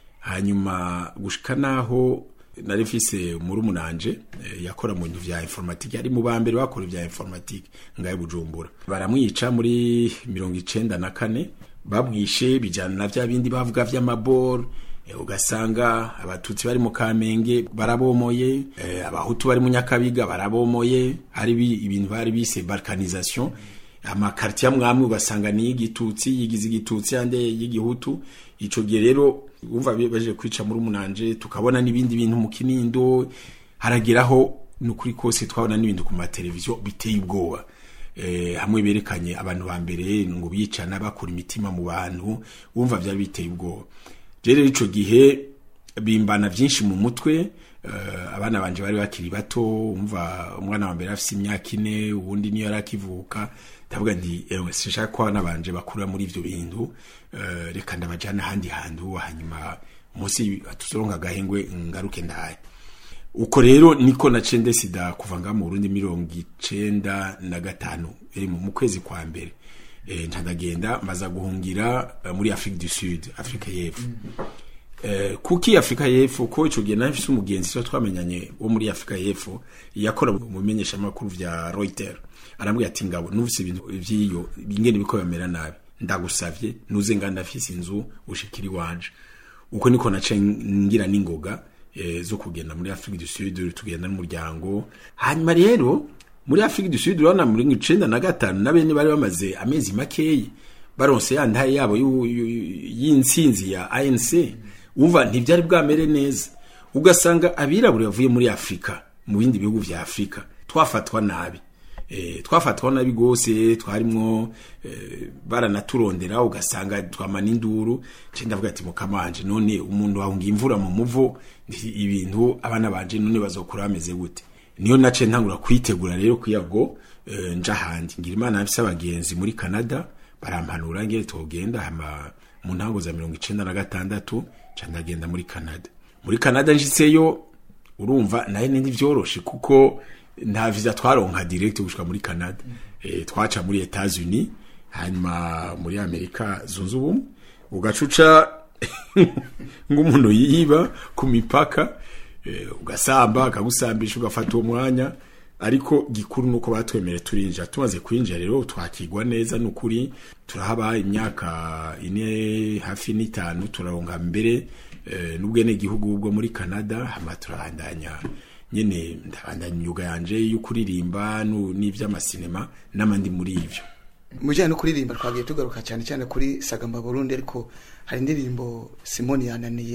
hanyuma gushika naho nari mfise murumunanje eh, yakora mu bintu vya informatique ari mu bambere bakora vya informatique ngaye bujumbura baramwica muri mirongo icenda na kane babwishe bijana na vya bindi bavuga vy'amabor eh, ugasanga abatutsi bari mu kamenge barabomoye eh, abahutu bari mu nyakabiga barabomoye hari bi- ibintu bari bise balkanisation amakartier amwamwe ugasanga ni y'igitutsi yigize igitutsi ande y'igihutu ico gihe rero umva baje kwica muri umunanje tukabona n'ibindi bintu mu kinindo harageraho nukuri kose twabona n'ibintu ku mateleviziyo biteye ubwoba eh, hamwe berekanye abantu ba mbere ngo bicana bakura imitima mu bantu wumva byari biteye ubwoba rero ico gihe bimbana vyinshi mu mutwe uh, abana banje bari bakiri bato umva umwana wa mbere afise imyaka ine uwundi niyo yari akivuka ndavuga nti ewe sinshaka ko abana banje bakura muri ivyo bintu uh, reka ndabajana ahandi hantu hanyuma munsi tuzoronka agahengwe ngaruke ndaye uko rero niko naciye ndesida kuva ngaha mu Burundi mirongo icenda na gatanu iri mu mu kwezi kwa mbere eh, ntandagenda maza guhungira eh, muri Afrique du Sud Afrika y'Epfo Eh, kuki Afrika y'Epfo ko ico gihe nafise umugenzi so twamenyanye wo muri Afrika y'Epfo yakora mu bimenyesha makuru vya Reuters arambwira ati ngabo nuvise ibintu vyiyo ingene biko bamera nabi ndagusavye nuze nganda afise inzu ushikiri wanje uko niko nace ngira n'ingoga eh, zo kugenda muri Afrique du Sud tugenda n'umuryango hanyuma rero muri Afrique du Sud urabona muri icenda na gatanu nabene bari bamaze amezi makeyi baronse ya ndaye yabo yu- yu- y'intsinzi ya ANC umva ntivyari bwamere neza ugasanga abirabure bavuye muri Afrika mu bindi bihugu vya Afrika twafatwa nabi eh, twafatwa nabi gose twarimwo eh, baranaturondera ugasanga twamana induru je ndavuga ati mukamanje none umuntu wahunga imvura mu muvo ndi- ibintu abana banje none bazokura bameze gute niyo nace ntangura kwitegura rero kuyago eh, nja handi ngira imana yafise abagenzi muri Canada barampanura ngere togenda hama mu ntango za mirongo icenda na gatandatu ca ndagenda muri Canada muri Canada nshitseyo urumva naye nindi vyoroshe kuko nta visa twaronka direct gushika muri Canada eh, twaca muri Etats-Unis hanyuma muri Amerika zunze ubumwe ugacuca ng'umuntu yiba ku mipaka eh, ugasamba akagusambisha ugafata uwo mwanya ariko gikuru nuko batwemere turinjira tumaze kwinjira rero twakigwa neza nukuri turahaba imyaka ine hafi n'itanu turaronka mbere eh, n'ubwene gihugu bwo muri Canada hama turabandanya nyene ndabandanya imyuga yanje yo kuririmba nu- n'ivy'amasinema n'amandi muri ivyo mujyanye no kuririmba twagiye tugaruka cyane cyane kuri sagamba burundi ariko hari indirimbo simoni yananiye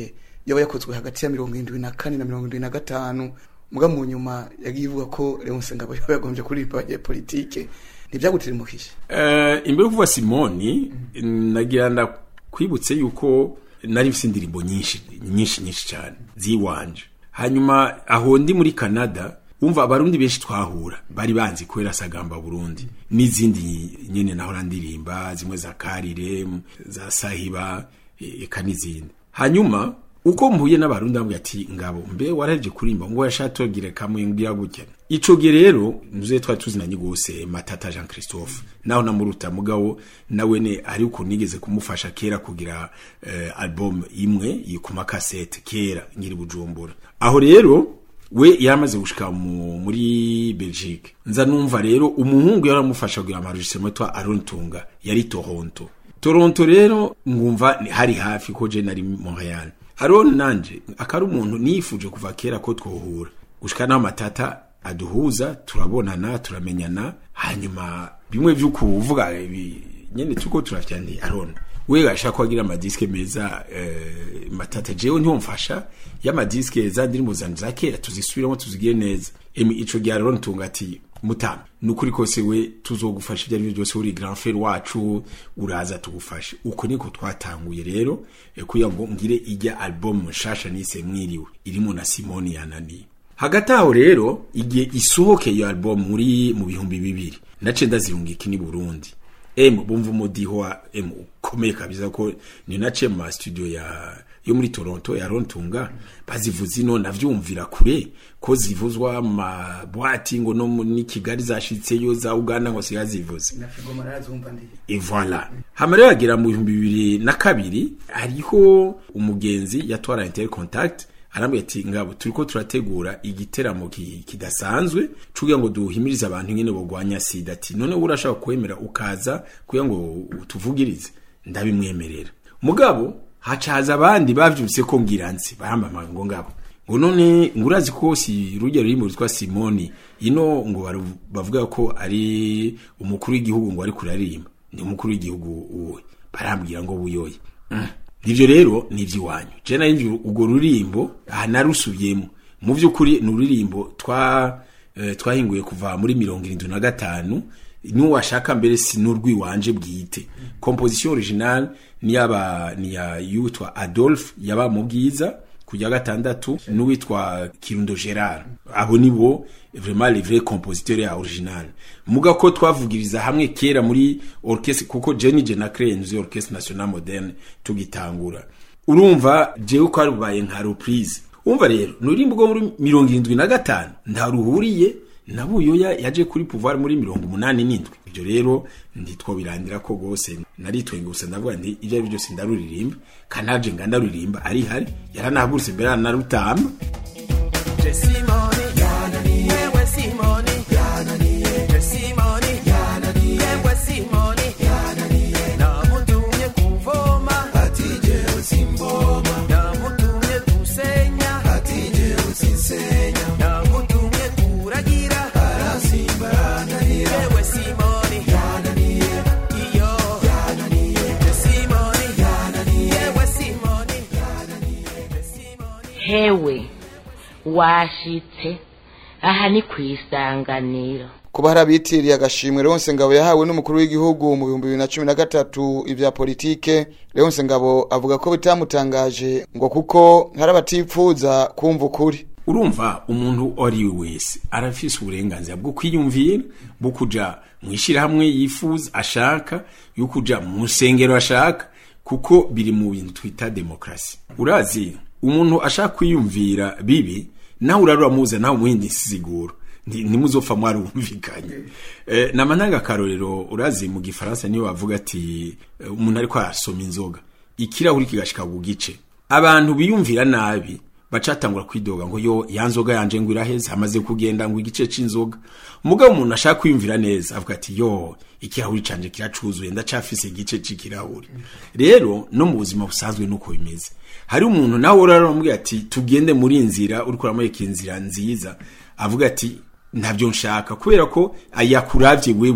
yaba yakozwe hagati ya mirongo irindwi na kane na mirongo irindwi na gatanu muga mu nyuma yagiye ivuga ko Leonce Ngabo yaba yagombye kuririmba abanyepolitike ntibyagutirimukije Eh, imbere yo kuvuga simoni nagira ndakwibutse yuko nari mfite indirimbo nyinshi nyinshi nyinshi cyane ziwanje hanyuma aho ndi muri canada wumva abarundi benshi twahura bari banzi kubera sagamba burundi n'izindi nyine nahora ndirimba zimwe za karire za sahiba e- eka n'izindi hanyuma uko mpuye n'abarundi bambwira ati ngabo mbe waraje kurimba ngo yashatogire kamwe ngira gutya ico gihe rero muze twari tuzinanye gose matata Jean Christophe naho namuruta mugabo nawe ne ari uko nigeze kumufasha kera kugira eh, album imwe iyi ku makasete kera nyiri bujumbura aho rero we yaramaze gushika mu, muri Belgique nza numva rero umuhungu yaramufasha kugira amarujisemo twa Aaron Tunga yari Toronto Toronto rero ngumva ni- hari hafi ko je nari Montreal Aaron nanje akari umuntu nifuje kuva kera ko twohura gushika naho matata aduhuza turabonana turamenyana hanyuma bimwe vy'ukuvuga ibi nyene tuko turavya ndi Aaron we gashaka kwagira amadiske meza eh, matata jewe ntiwomfasha y'amadiske za ndirimbo zanje za kera tuzisubiramo tuzigire neza emi ico gihe Aaron tunga ati mutama nukuri kose we tuzogufasha ibyo aribyo byose uri grand frère wacu uraza tugufashe uko niko twatanguye rero eh, kugira ngo ngire ijya album nshasha nise mwiriwe irimo na Simoni yananiye hagati aho rero igihe isohoke iyo album muri mu bihumbi bibiri nace ndazirungika ni Burundi em bumva umudiho wa em ukomeye kabisa ko ni nace mu studio ya yo muri Toronto ya Rontunga bazivuza ino navyumvira kure ko zivuzwa mu mabwati ngo no mu- ni Kigali zashitseyo za Uganda ngo sigazivuze na Figo marazumva ndi Et voilà. Hama rero agera mu bihumbi bibiri na kabiri hariho umugenzi yatwara intercontact arambwira ati ngabo turiko turategura igiteramo ki- kidasanzwe cugira ngo duhimirize abantu nyene bogwanya sida ati none wowe urashaka kwemera ukaza kugira ngo utuvugirize ndabimwemerera mugabo haca haza abandi bavyumvise ko ngira nzi barambamaga ngo ngabo ngo none ngo urazi ko si rujya rurimo rwitwa simoni ino ngo baru- bavuga ko ari umukuru w'igihugu ngo ari kuraririmba ni umukuru w'igihugu uwe barambwira ngo buyoye Mm. ivyo rero ni ivy'iwanyu je nari nzi urwo rurimbo aha narusubiyemo mu vy'ukuri ni ururimbo twa eh, twahinguye kuva muri mirongo irindwi na gatanu n'uwashaka mbere si n'urw'iwanje bwite composition original ni yaba ni ya yitwa Adolphe yaba mu bwiza kujya gatandatu n'uwitwa Kirundo Gerard abo nibo vraiment les vrais compositeurs ya original muga ko twavugiriza hamwe kera muri orchestre kuko Jenny Jena Crenze orchestre nationale moderne tugitangura urumva jewe ko arubaye nka reprise umva rero nurimbo rwo muri mirongo irindwi na gatanu ntaruhuriye na buyoya yaje kuri pouvoir muri mirongo umunani n'indwi ibyo rero ntitwobirandira ko rwose naritwenga gusa ndavuga nti ibyo ari byo byose ndaruririmba kandi naje nga ndaruririmba ari hari yaranahagurutse mbere aranarutamba Je Simoni, yewe Simoni, Je Simoni, yewe Simoni, namutumye kuvoma, ati jewe simboma, namutumye gusenya, ati jewe sinsenya, namutumye kuragira, arasimba yananira, yewe Simoni, iyo, Je Simoni, yewe Simoni, Je Simoni. hewe washitse aha ni ku isanganiro kuba hari abitiriye agashimwe Leonce Ngabo yahawe n'umukuru w'igihugu mu bihumbi bibiri na cumi na gatatu ibya politike Leonce Ngabo avuga ko bitamutangaje ngo kuko hari abatipfuza kumva ukuri urumva umuntu uwo ari we wese arafise uburenganzira bwo kwiyumvira bwo kuja mu ishyirahamwe yifuza ashaka yo kuja mu nsengero ashaka kuko biri mu bintu twita demokrasi urazi umuntu ashaka kwiyumvira bibi nawe uraruramuza nawe umuhindi insiguro Nti- ntimuzopfa mwarumvikanye eh, nama ntanga akarorero urazi mu gifaransa niyo bavuga ati eh, umuntu ariko arasoma inzoga ikirahuri kigashika ku gice abantu biyumvira nabi bacatangura kwidoga ngo yo ya nzoga yanje ngo iraheze hamaze kugenda ngo igice c'inzoga umugabo umuntu ashaka kwiyumvira neza avuga ati yo ikirahuri canje kiracuzuye ndacafise igice c'ikirahuri rero no mu buzima busanzwe nuko bimeze hari umuntu nawe uraramubwira ati tugende muri iyi nzira uriko uramwereka inzira nziza avuga ati ntabyo nshaka kubera ko yakuravye wewe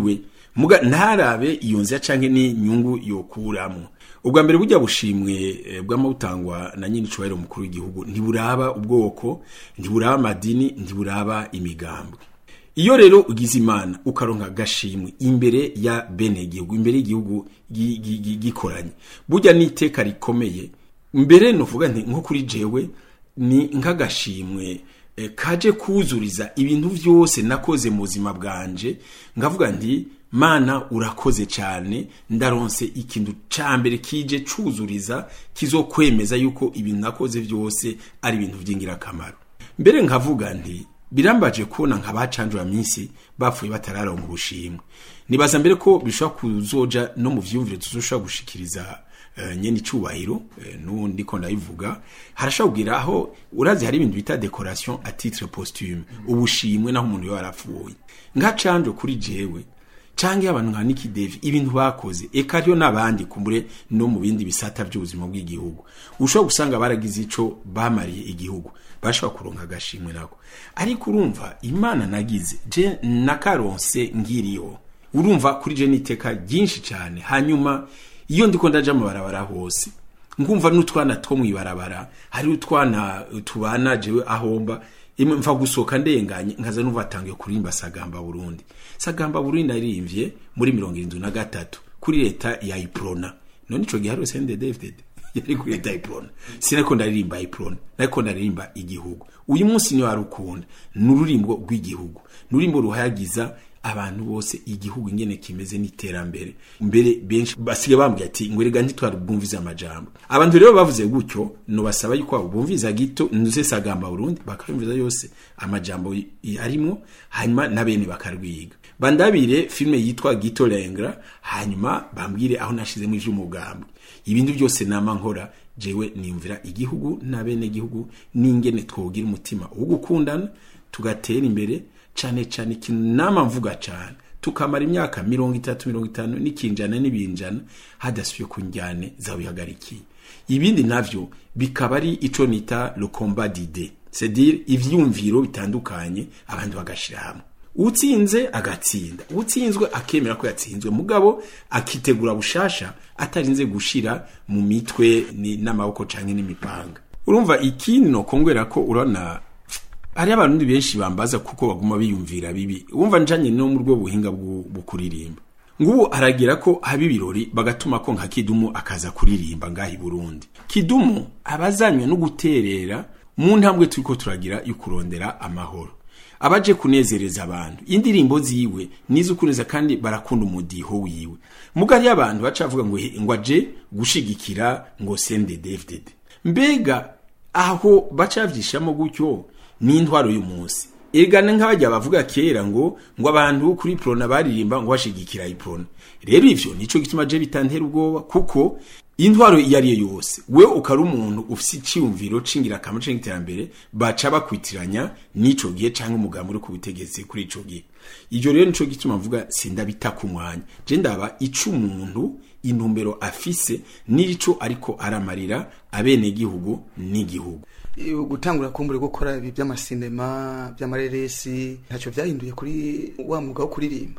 muga ntarabe iyo nzira canke n'inyungu yokuramwo ubwa mbere burya bushimwe eh, bw'amabutangwa na nyine icubahiro mukuru w'igihugu ntiburaba ubwoko ntiburaba amadini ntiburaba imigambwe iyo rero ugize imana ukaronka agashimwe imbere ya bene igihugu imbere y'igihugu gi- gi- gi- gikoranye burya n'iteka rikomeye mbere novuga nti nko kuri jewe ni nk'agashimwe eh, kaje kuzuriza ibintu vyose nakoze mu buzima bwanje ngavuga nti mana urakoze cyane ndaronse ikintu ca mbere kije cuzuriza kizokwemeza yuko ibintu nakoze vyose ari ibintu vy'ingirakamaro mbere nkavuga nti birambaje kubona nka bacanjura minsi bapfuye batararonka ubushimwe nibaza mbere ko bishobora kuzoja no mu vyumvire tuzoshobora gushikiriza uh, nyene icubahiro uh, nundi ko ndabivuga harashobora kugira aho urazi hari ibintu bita decoration à titre posthume ubushimwe naho umuntu yo arapfuye nka canjo kuri jewe canke abantu nka Nicky Devi ibintu bakoze eka ryo nabandi kumbure no mu bindi bisata by'ubuzima bw'igihugu ushobora gusanga baragize ico bamariye igihugu bashobora kuronka agashimwe nako ariko urumva imana nagize je nakaronse ngiriyo urumva kuri je niteka ryinshi cyane hanyuma iyo ndiko ndaja mu barabara hose ngumva n'utwana two mwibarabara hari utwana tubana jewe ahomba imwe mva gusohoka ndenganye nkaza numva atangiye kuririmba sagamba burundi sagamba burundi naririmbye muri mirongo irindwi na gatatu kuri leta ya iprona none ico gihe hariho sende david yari kuri leta ya iprona sinariko ndaririmba iprona nariko ndaririmba igihugu uyu munsi niyo warukunda ni ururimbo rw'igihugu ni ururimbo ruhayagiza abantu bose igihugu ingene kimeze n'iterambere mbere benshi basigaye bambwiye ati ngo rega ntitwari bwumvize amajambo abantu rero bavuze gutyo nobasaba yuko abo bumviza gito nuze sagamba Burundi bakayumviza yose amajambo y- arimwo hanyuma na bene bakarwiga bandabire filme yitwa Gito Lengra hanyuma bambwire aho nashizemo ivy'umugambi ibintu byose nama nkora jewe niyumvira igihugu na bene igihugu n'ingene twogira umutima wo gukundana tugatera imbere cane cane ikintu nama mvuga cane tukamara imyaka mirongo itatu mirongo itanu n'ikinjana n'ibinjana hadasubiye ku njyane zawihagarikiye ibindi navyo bikaba ari ico nita le combat d'idées c'est-à-dire ivyumviro bitandukanye abantu bagashira hamwe utsinze agatsinda utsinzwe akemera ko yatsinzwe mugabo akitegura bushasha atarinze gushira mu mitwe ni- n'amaboko canke n'imipanga urumva ikindi nokongwera ko urabona hari abantu benshi bambaza kuko baguma biyumvira bibi wumva njanye no mu rwo buhinga bwo bwo kuririmba ngubu aragira ko haba ibirori bagatuma ko nka kidumu akaza kuririmba ngaha i burundi kidumu abazanywe no guterera mu ntambwe turiko turagira yo kurondera amahoro abaje kunezereza abantu indirimbo ziwe nizo kuneza kandi barakunda umudiho wiwe mugari y'abantu bacavuga ngo he- ngo aje gushigikira ngo sende David mbega aho bacavyishamo gutyo ni intwaro y'umunsi egana nk'abajya bavuga kera ngo ngo abantu kuri prona baririmba ngo bashigikira iprona rero ivyo nico gituma je bitantera ubwoba kuko intwaro iyo ari yo yose we ukari umuntu ufise iciyumviro cingira akamaro c'iterambere baca bakwitiranya n'ico gihe canke umugambi uri ku butegetsi kuri ico gihe ivyo rero nico gituma mvuga sindabita ku mwanya je ndaba ico umuntu intumbero afise n'ico ariko aramarira abenegihugu n'igihugu Iyo gutangura kumbura gukora ibi by'amasinema by'amareresi ntacyo byahinduye kuri wa mwuga wo kuririmba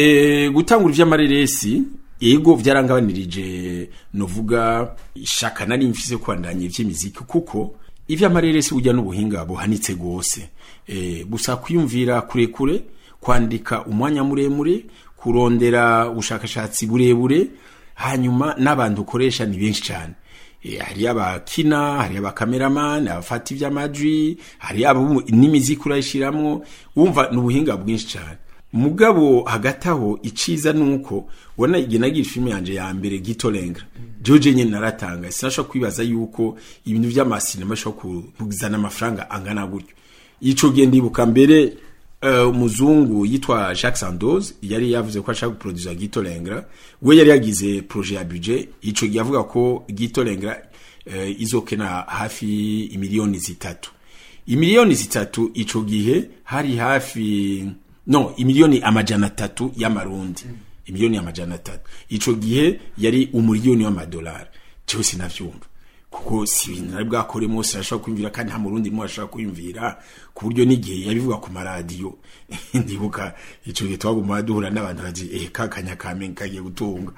E, gutangura ivy'amareresi yego vyarangabanirije novuga ishaka nari mfise kwandanya ivy'imiziki kuko ivy'amareresi burya n'ubuhinga buhanitse gose e, gusa kwiyumvira kurekure kwandika umwanya muremure kurondera ubushakashatsi burebure hanyuma n'abantu ukoresha ni benshi cyane e, hari abakina hari abakameramani abafata ivy'amajwi hari abo n'imiziki urayishiramwo wumva ni ubuhinga bwinshi cyane mugabo hagati aho iciza nuko ubona igihe nagira filime yanje ya mbere gito lengra joje nyene naratanga sinashobora kwibaza yuko ibintu vy'amasinema bishobora kuzana amafaranga angana gutyo ico gihe ndibuka mbere uh, umuzungu yitwa Jacques Sandoz yari yavuze ko ashaka guproduza Gito Lengra we yari yagize projet ya budget ico gihe avuga ko Gito Lengra uh, izokena hafi imiliyoni zitatu imiliyoni zitatu ico gihe hari hafi no imiliyoni amajana atatu y'amarundi imiliyoni amajana atatu ico gihe yari umuliyoni w'amadolari cyo sinavyumva kuko si ibintu nari bwakoremo wose arashobora kwiyumvira kandi nta murundi rimwe ashobora kwiyumvira ku buryo n'igihe yabivuga ku maradiyo ndibuka ico gihe twaguma duhura n'abantu baji eh kakanya kamenga kagiye gutunga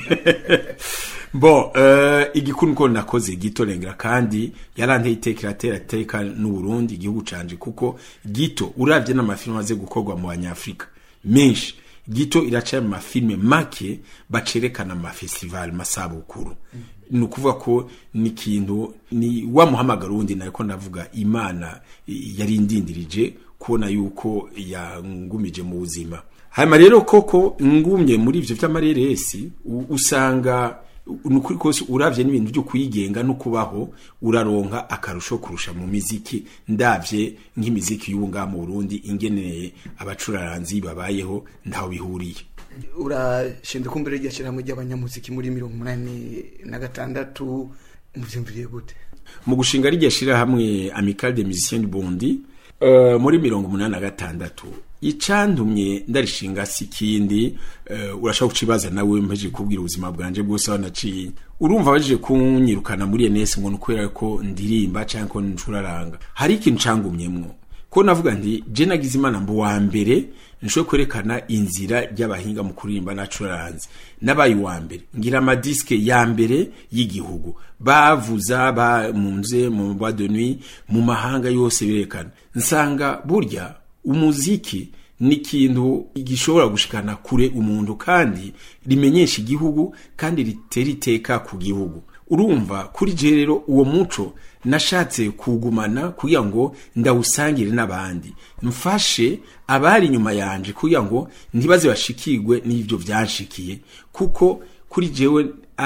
bon uh, igikuru niko nakoze gito rengera kandi yaranteye iteka iratera teka n'u Burundi igihugu canje kuko gito uravye n'amafilme aze gukorwa mu banyafrika menshi gito iraca mu mafilme make bacerekana mu mafestival masabukuru ni ukuvuga ko ni ikintu ni wa muhamagaro wundi nariko ndavuga imana yari indindirije kubona yuko yangumije mu buzima hanyuma rero koko ngumye muri ivyo vy'amareresi u- usanga nukuri kose uravye n'ibintu byo kwigenga no kubaho uraronka akarusho kurusha mu miziki ndavye nk'imiziki y'ubu ngaha mu Burundi ingeneye abacuraranzi babayeho ntaho bihuriye urashinzwe kumbere rya shyirahamwe ry'abanyamuziki muri mirongo umunani na gatandatu muvyumviriye gute mu gushinga rirya shirahamwe Amical des Musiciens du Burundi uh, muri mirongo umunani na gatandatu icantumye ndarishinga si ikindi uh, urashaka kucibaza nawe mpeje kubwira ubuzima bwanje bwose wanaciye urumva baje kunyirukana muri ENS ngo nukubera ko ndirimba canke ko ncuraranga hari ikintu cangumyemwo ko navuga nti je nagize imana mbu wa mbere nshobora kwerekana inzira ry'abahinga mu kuririmba nacuraranze nabaye uwa mbere ngira amadiske ya mbere y'igihugu bavuza bamunze mu bois de nuit mu mahanga yose berekana nsanga burya umuziki ni ikintu gishobora gushikana kure umuntu kandi rimenyesha igihugu kandi ritera iteka ku gihugu urumva kuri je rero uwo muco nashatse kugumana kugira ngo ndawusangire n'abandi mfashe abari inyuma yanje kugira ngo ntibaze bashikirwe n'ivyo vyanshikiye kuko kuri jewe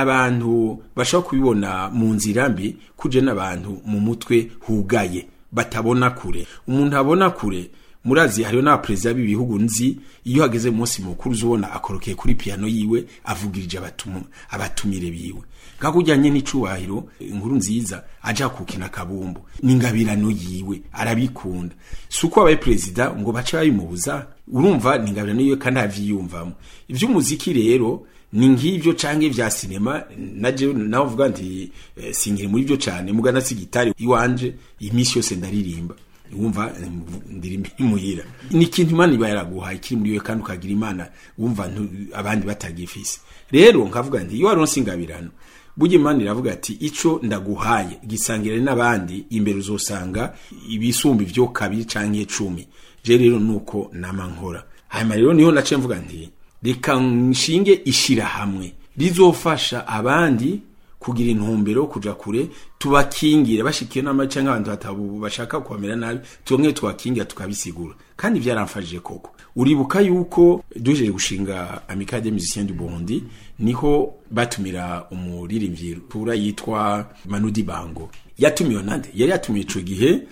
abantu bashobora kubibona mu nzira mbi kuje n'abantu mu mutwe hugaye batabona kure umuntu abona kure murazi hariho n'abaperezida b'ibihugu nzi iyo hageze mu munsi mukuru uzubona akorokeye kuri piano yiwe avugirije abatumu, abatumire biwe kakujyanye n'icubahiro inkuru nziza aja kukina kabumbu n'ingabirano yiwe arabikunda si uko abaye perezida ngo bace babimubuza urumva ni ingabirano yiwe kandi avyiyumvamo ivy'umuziki rero ni nk'ivyo canke vya sinema naje nawe uvuga nti eh, singiri muri vyo cane mugana si gitari iwanje imisi yose ndaririmba wumva ndirimba imuhira ni ikintu imana iba yaraguhaye kiri muri wewe kandi ukagira imana wumva ntu- abandi batagifise rero nkavuga nti iyo waronse ingabirano burya imana iravuga ati ico ndaguhaye gisangire n'abandi imbere uzosanga ibisumba ivyo kabiri canke cumi je rero nuko nama nkora hanyuma rero niho nace mvuga nti reka nshinge ishirahamwe rizofasha abandi kugira intumbero kuja kure tubakingire bashikiye n'amace nk'abantu batabu bashaka kubamera nabi tuonge tubakingira tukabisigura kandi vyaramfashije koko uribuka yuko duhejeje gushinga Amicale des Musiciens du Burundi niho batumira umuririmbyi tura yitwa Manudi Bango yatumiwe nande yari yatumiye ico gihe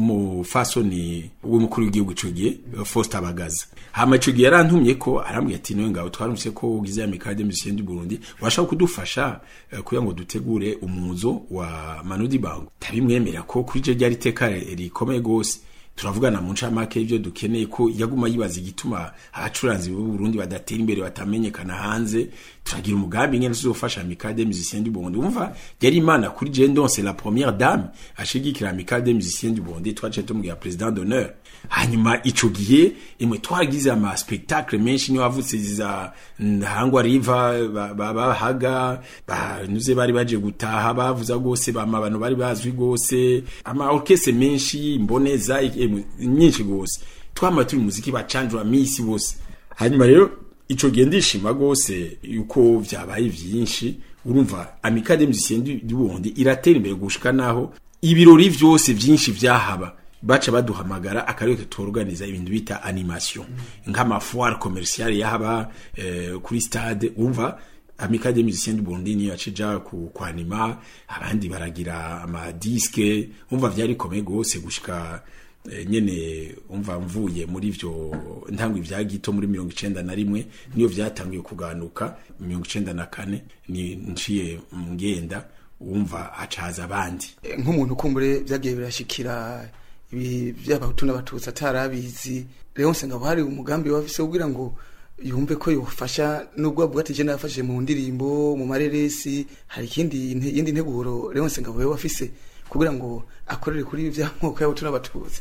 n'umufasoni w'umukuru w'igihugu ico gihe Faustin Bagaza hama ico gihe yarantumye ko arambwiye ati niwe ngabo twarumvise ko ugize Amicale des Musiciens du Burundi washaka kudufasha eh, kugira ngo dutegure umuzo wa Manudi Bango tabimwemera ko kuri je ryari teka rikomeye gose turavugana mu ncamake y'ivyo dukeneye ko yaguma yibaza igituma abacuranzi b'u Burundi badatera imbere batamenyekana hanze turagira umugambi ngene tuzofasha Amicale des Musiciens du Burundi umva yari imana kuri je ndonse la première dame ashigikira Amicale des Musiciens du Burundi twaje tumubwira president d'honneur hanyuma ico gihe imwe twagize ama spectacle menshi niyo wavutse za Ntahangwa River ba- ba- bahaga banyuze bari baje gutaha bavuza gose bama abantu bari bazwi gose ama orchestre menshi mboneza emwe, nyinshi gose twama turi muziki bacanjwa misi bose hanyuma rero ico gihe ndishima gose yuko vyabaye vyinshi urumva Amicale des Musiciens du du Burundi iratera imbere gushika naho ibirori vyose vyinshi vyahaba baca baduhamagara akarere tuorganiza ibintu bita animation nk'amafoire commerciale yahaba eh, kuri stade umva Amicale des Musiciens du Burundi niyo yacija ku kwanima abandi baragira amadiske umva vyari komeye gose gushika eh, nyene umva mvuye muri ivyo ntangwe vya gito muri mirongo icenda na rimwe niyo vyatanguye kuganuka mirongo icenda na kane ni nciye ngenda wumva hacaza abandi Eh, nk'umuntu kumbure vyagiye birashikira ibi vy'abahutu n'abatutsi atarabizi rero ngabo hari umugambi wafise kugira ngo yumve ko yofasha nubwo avuga ati je nafashije mu ndirimbo mu mareresi hari ikindi inte- yindi nteguro Leonce Ngabo wewe afise kugira ngo akorere kuri ibi vy'amoko yabo turabatuze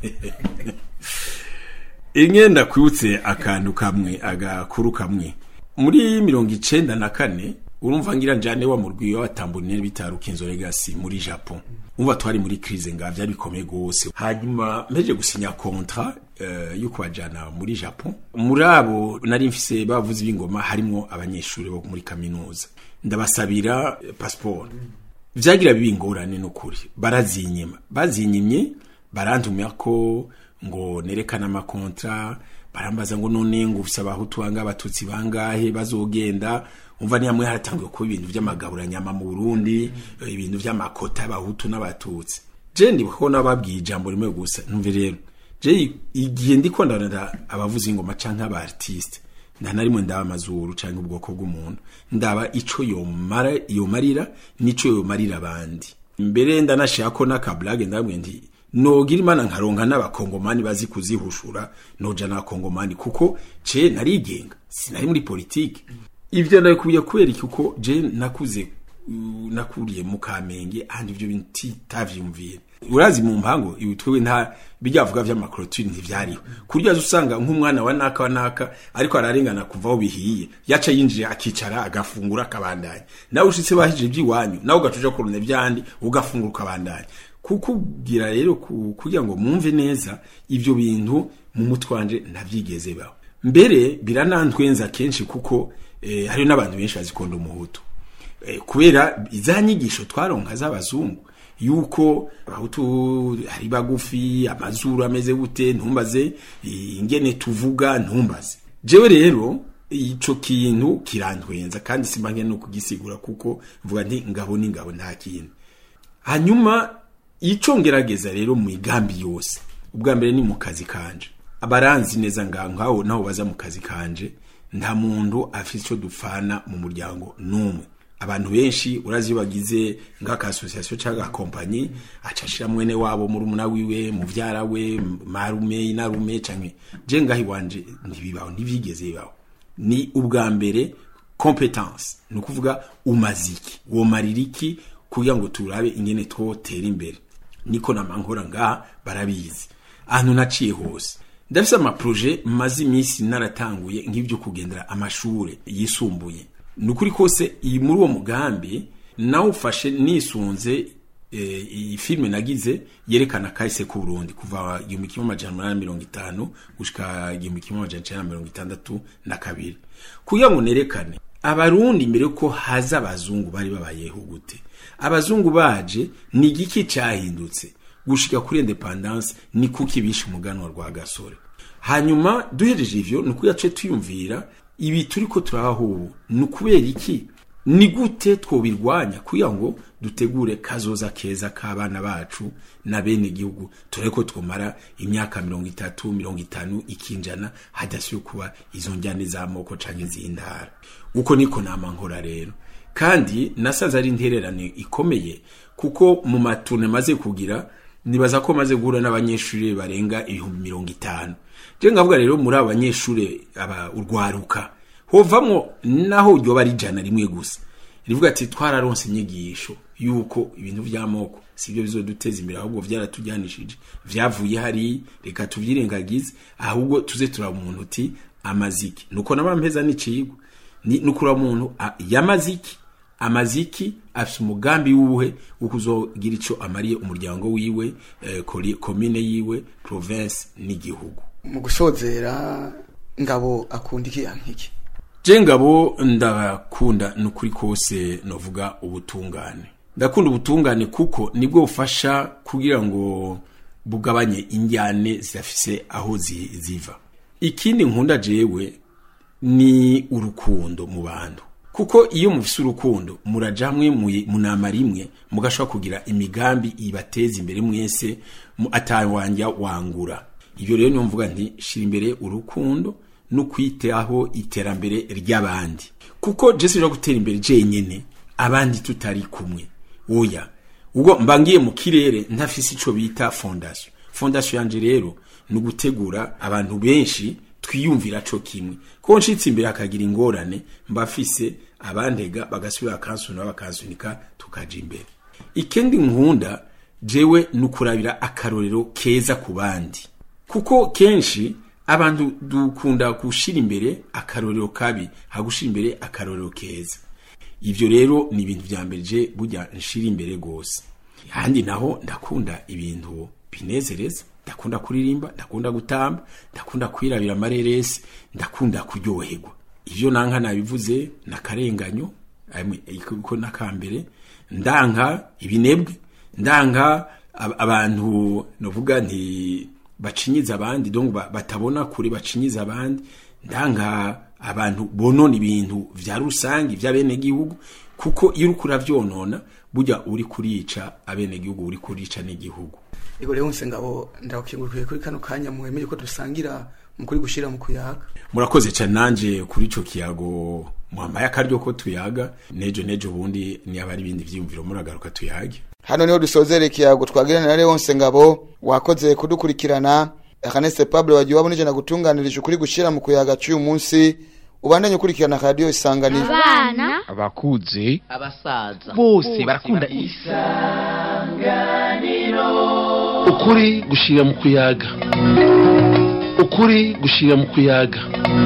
ingenda kwibutse akantu kamwe agakuru kamwe muri mirongo icenda na kane urumva ngira njane wa murwi w'abatambonere bitaruka inzo legacy muri Japon umva twari muri crise nga byari bikomeye gose hanyuma mpeje gusinya kontra uh, yo kubajana muri Japon muri abo nari mfise bavuze b'ingoma harimo abanyeshuri bo muri kaminuza ndabasabira eh, passport vyagira bibi ingorane n'ukuri barazinyima bazinyimye barantumira ko ngo nerekana amakontra barambaza ngo none ngo ufise abahutu bangahe abatutsi bangahe bazogenda umva ni hamwe haratangiye kuba ibintu vy'amagaburanyama mu Burundi eh, ibintu vy'amakota y'abahutu n'abatutsi je ndibuka nababwiye ijambo rimwe gusa numve rero je igihe ndiko ndarana abavuza ingoma canke aba artiste nta na rimwe ndaba amazuru canke ubwoko bw'umuntu ndaba ico yomara yomarira nico yomarira abandi mbere ndanashaka ko n'akablage ndabwiye nti nogira imana nkaronka n'abakongomani bazi kuzihushura noja n'abakongomani kuko ce narigenga sinari muri politike ivyo ndabikuye kubera iki kuko je nakuze uh, nakuriye mu kamenge ahandi ivyo bintu titavyumvira urazi mu mpango ibi twewe nta bijyavuga vy'amakorotire ntivyariho kurya usanga nk'umwana wa naka wa naka ariko ararengana kuva aho bihiye yaca yinjiye akicara agafungura akabandanya nawe ushitse bahije iby'iwanyu nawe ugacuja kurunda vyandi ugafungura ukabandanya kukubwira rero ku- kugira ngo mwumve neza ivyo bintu mu mutwe wanje ntavyigeze baho mbere biranantwenza kenshi kuko eh, hariyo n'abantu benshi bazikunda umuhutu Eh, kubera za nyigisho twaronka z'abazungu yuko abahutu ari bagufi amazuru ameze gute ntumbaze eh, ingene tuvuga ntumbaze jewe rero ico kintu kirantwenza kandi simba nkene no kugisigura kuko mvuga nti ngabo ni ngabo nta kintu hanyuma ico ngerageza rero mu migambi yose ubwa mbere ni mu kazi kanje abaranzi neza nga nkaho naho baza mu kazi kanje nta muntu afite ico dupfana mu muryango n'umwe abantu benshi urazi iyo bagize nk'aka association cyangwa kompanyi acashira mwene wabo muri umuna wiwe muvyara we marume inarume canke je ngaho iwanje ntibibaho ntivyigeze bibaho ni ubwa mbere competence ni ukuvuga umaziki womarira iki kugira ngo turabe ingene twotera imbere niko namankora ngaha barabizi ahantu naciye hose ndafise amaproje maze iminsi naratanguye nk'ibyo kugendera amashure yisumbuye ni ukuri kose iyi muri uwo mugambi nawufashe nisunze eh, iyi filime nagize yerekana kahise ku Burundi kuva igihumbi kimwe amajana umunani na mirongo itanu gushika igihumbi kimwe amajana icenda na mirongo itandatu na kabiri kugira ngo nerekane abarundi mbere ko haza abazungu bari babayeho gute abazungu baje ni igiki cyahindutse gushika kuri independance ni kuki bishe umuganwa rwa gasore hanyuma duhereje ivyo ni uko yace tuyumvira ibi turiko turabaho ubu ni ukubera iki ni gute twobirwanya kugira ngo dutegure kazoza keza k'abana bacu na bene igihugu turebe ko twomara imyaka mirongo itatu mirongo itanu ikinjana hadasiyo kuba izo njyane z'amoko canke z'intara uko niko nama nkora rero kandi nasaze ari intererane ikomeye kuko mu maturne maze kugira nibaza ko maze guhura n'abanyeshuri barenga ibihumbi mirongo itanu je ngavuga rero muri abo banyeshuri aba urwaruka hovamwo naho ryoba ari ijana rimwe gusa rivuga ati twararonse inyigisho yuko ibintu by'amoko sibyo bizoduteza imbere ahubwo vyaratujyanishije vyavuye hari reka tuvyirengagize ahubwo tuze turaba umuntu uti amaziki nuko nabampeza n'icigwa ni nukura umuntu a- yamaziki amaziki afite umugambi wuhe wo kuzogira ico amariye umuryango wiwe eh, kori- komine yiwe province n'igihugu mu gusozera ngabo akunda iki yankiki je ngabo ndakunda nukuri kose novuga ubutungane ndakunda ubutungane kuko nibwo bufasha kugira ngo bugabanye injyane zidafise aho zi- ziva ikindi nkunda jewe ni urukundo mu bantu kuko iyo mufise urukundo muraja hamwe mu- mu nama rimwe mugashobora kugira imigambi ibateza imbere mwese mu- atawanja wangura ibyo rero niyo mvuga nti shira imbere urukundo no kwitaho iterambere ry'abandi kuko je sinja gutera imbere jenyene abandi tutari kumwe oya ubwo mbangiye mu kirere ntafise ico bita fondation fondation yanje rero ni ugutegura abantu benshi twiyumvira co kimwe ko nshitse imbere hakagira ingorane mbafise abantega bagasubira bakansuna bakansunika tukaja imbere ikindi nkunda jewe nukurabira akarorero keza ku bandi kuko kenshi abantu dukunda gushira imbere akarorero kabi hagushira imbere akarorero keza ivyo rero ni ibintu vya mbere je burya nshira imbere gose handi naho ndakunda ibintu binezereza ndakunda kuririmba ndakunda gutamba ndakunda kwirabira amareresi ndakunda kuryoherwa ivyo nanka nabivuze nakarenganyo ko nakambere ndanka ibinebwe ndanka ab- abantu novuga nti bacinyiza abandi donc ba- batabona kure bacinyiza abandi ndanka abantu bonona ibintu vya rusangi vy'abenegihugu kuko iyo uriko uravyonona burya uri kurica abenegihugu uri kurica n'igihugu ego rero ngabo ndakingurukire kuri kano kanya muhemeye ko dusangira mu kuri gushira mu kuyaga murakoze cyane nanje kuri ico kiyago mwambaye akaryo ko tuyaga nejo nejo bundi niba ari ibindi vyiyumviro muragaruka tuyage hano niho dusozera ikiyago twagirana na Leonce Ngabo wakoze kudukurikirana Ernest Pablo wagiye wabonije na gutunganirije ukuri gushira mu kuyaga cy'uyu munsi ubandanye ukurikirana radio isanganiro abana abakuze abasaza bose barakunda isa ukuri gushira mu kuyaga ukuri gushira mu kuyaga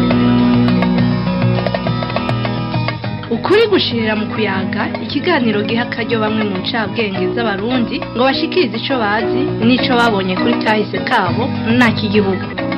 ukuri gushirira mu kuyaga ikiganiro giha akaryo bamwe mu ncabwenge z'abarundi ngo bashikirize ico bazi n'ico babonye kuri kahise kabo nta kigihugu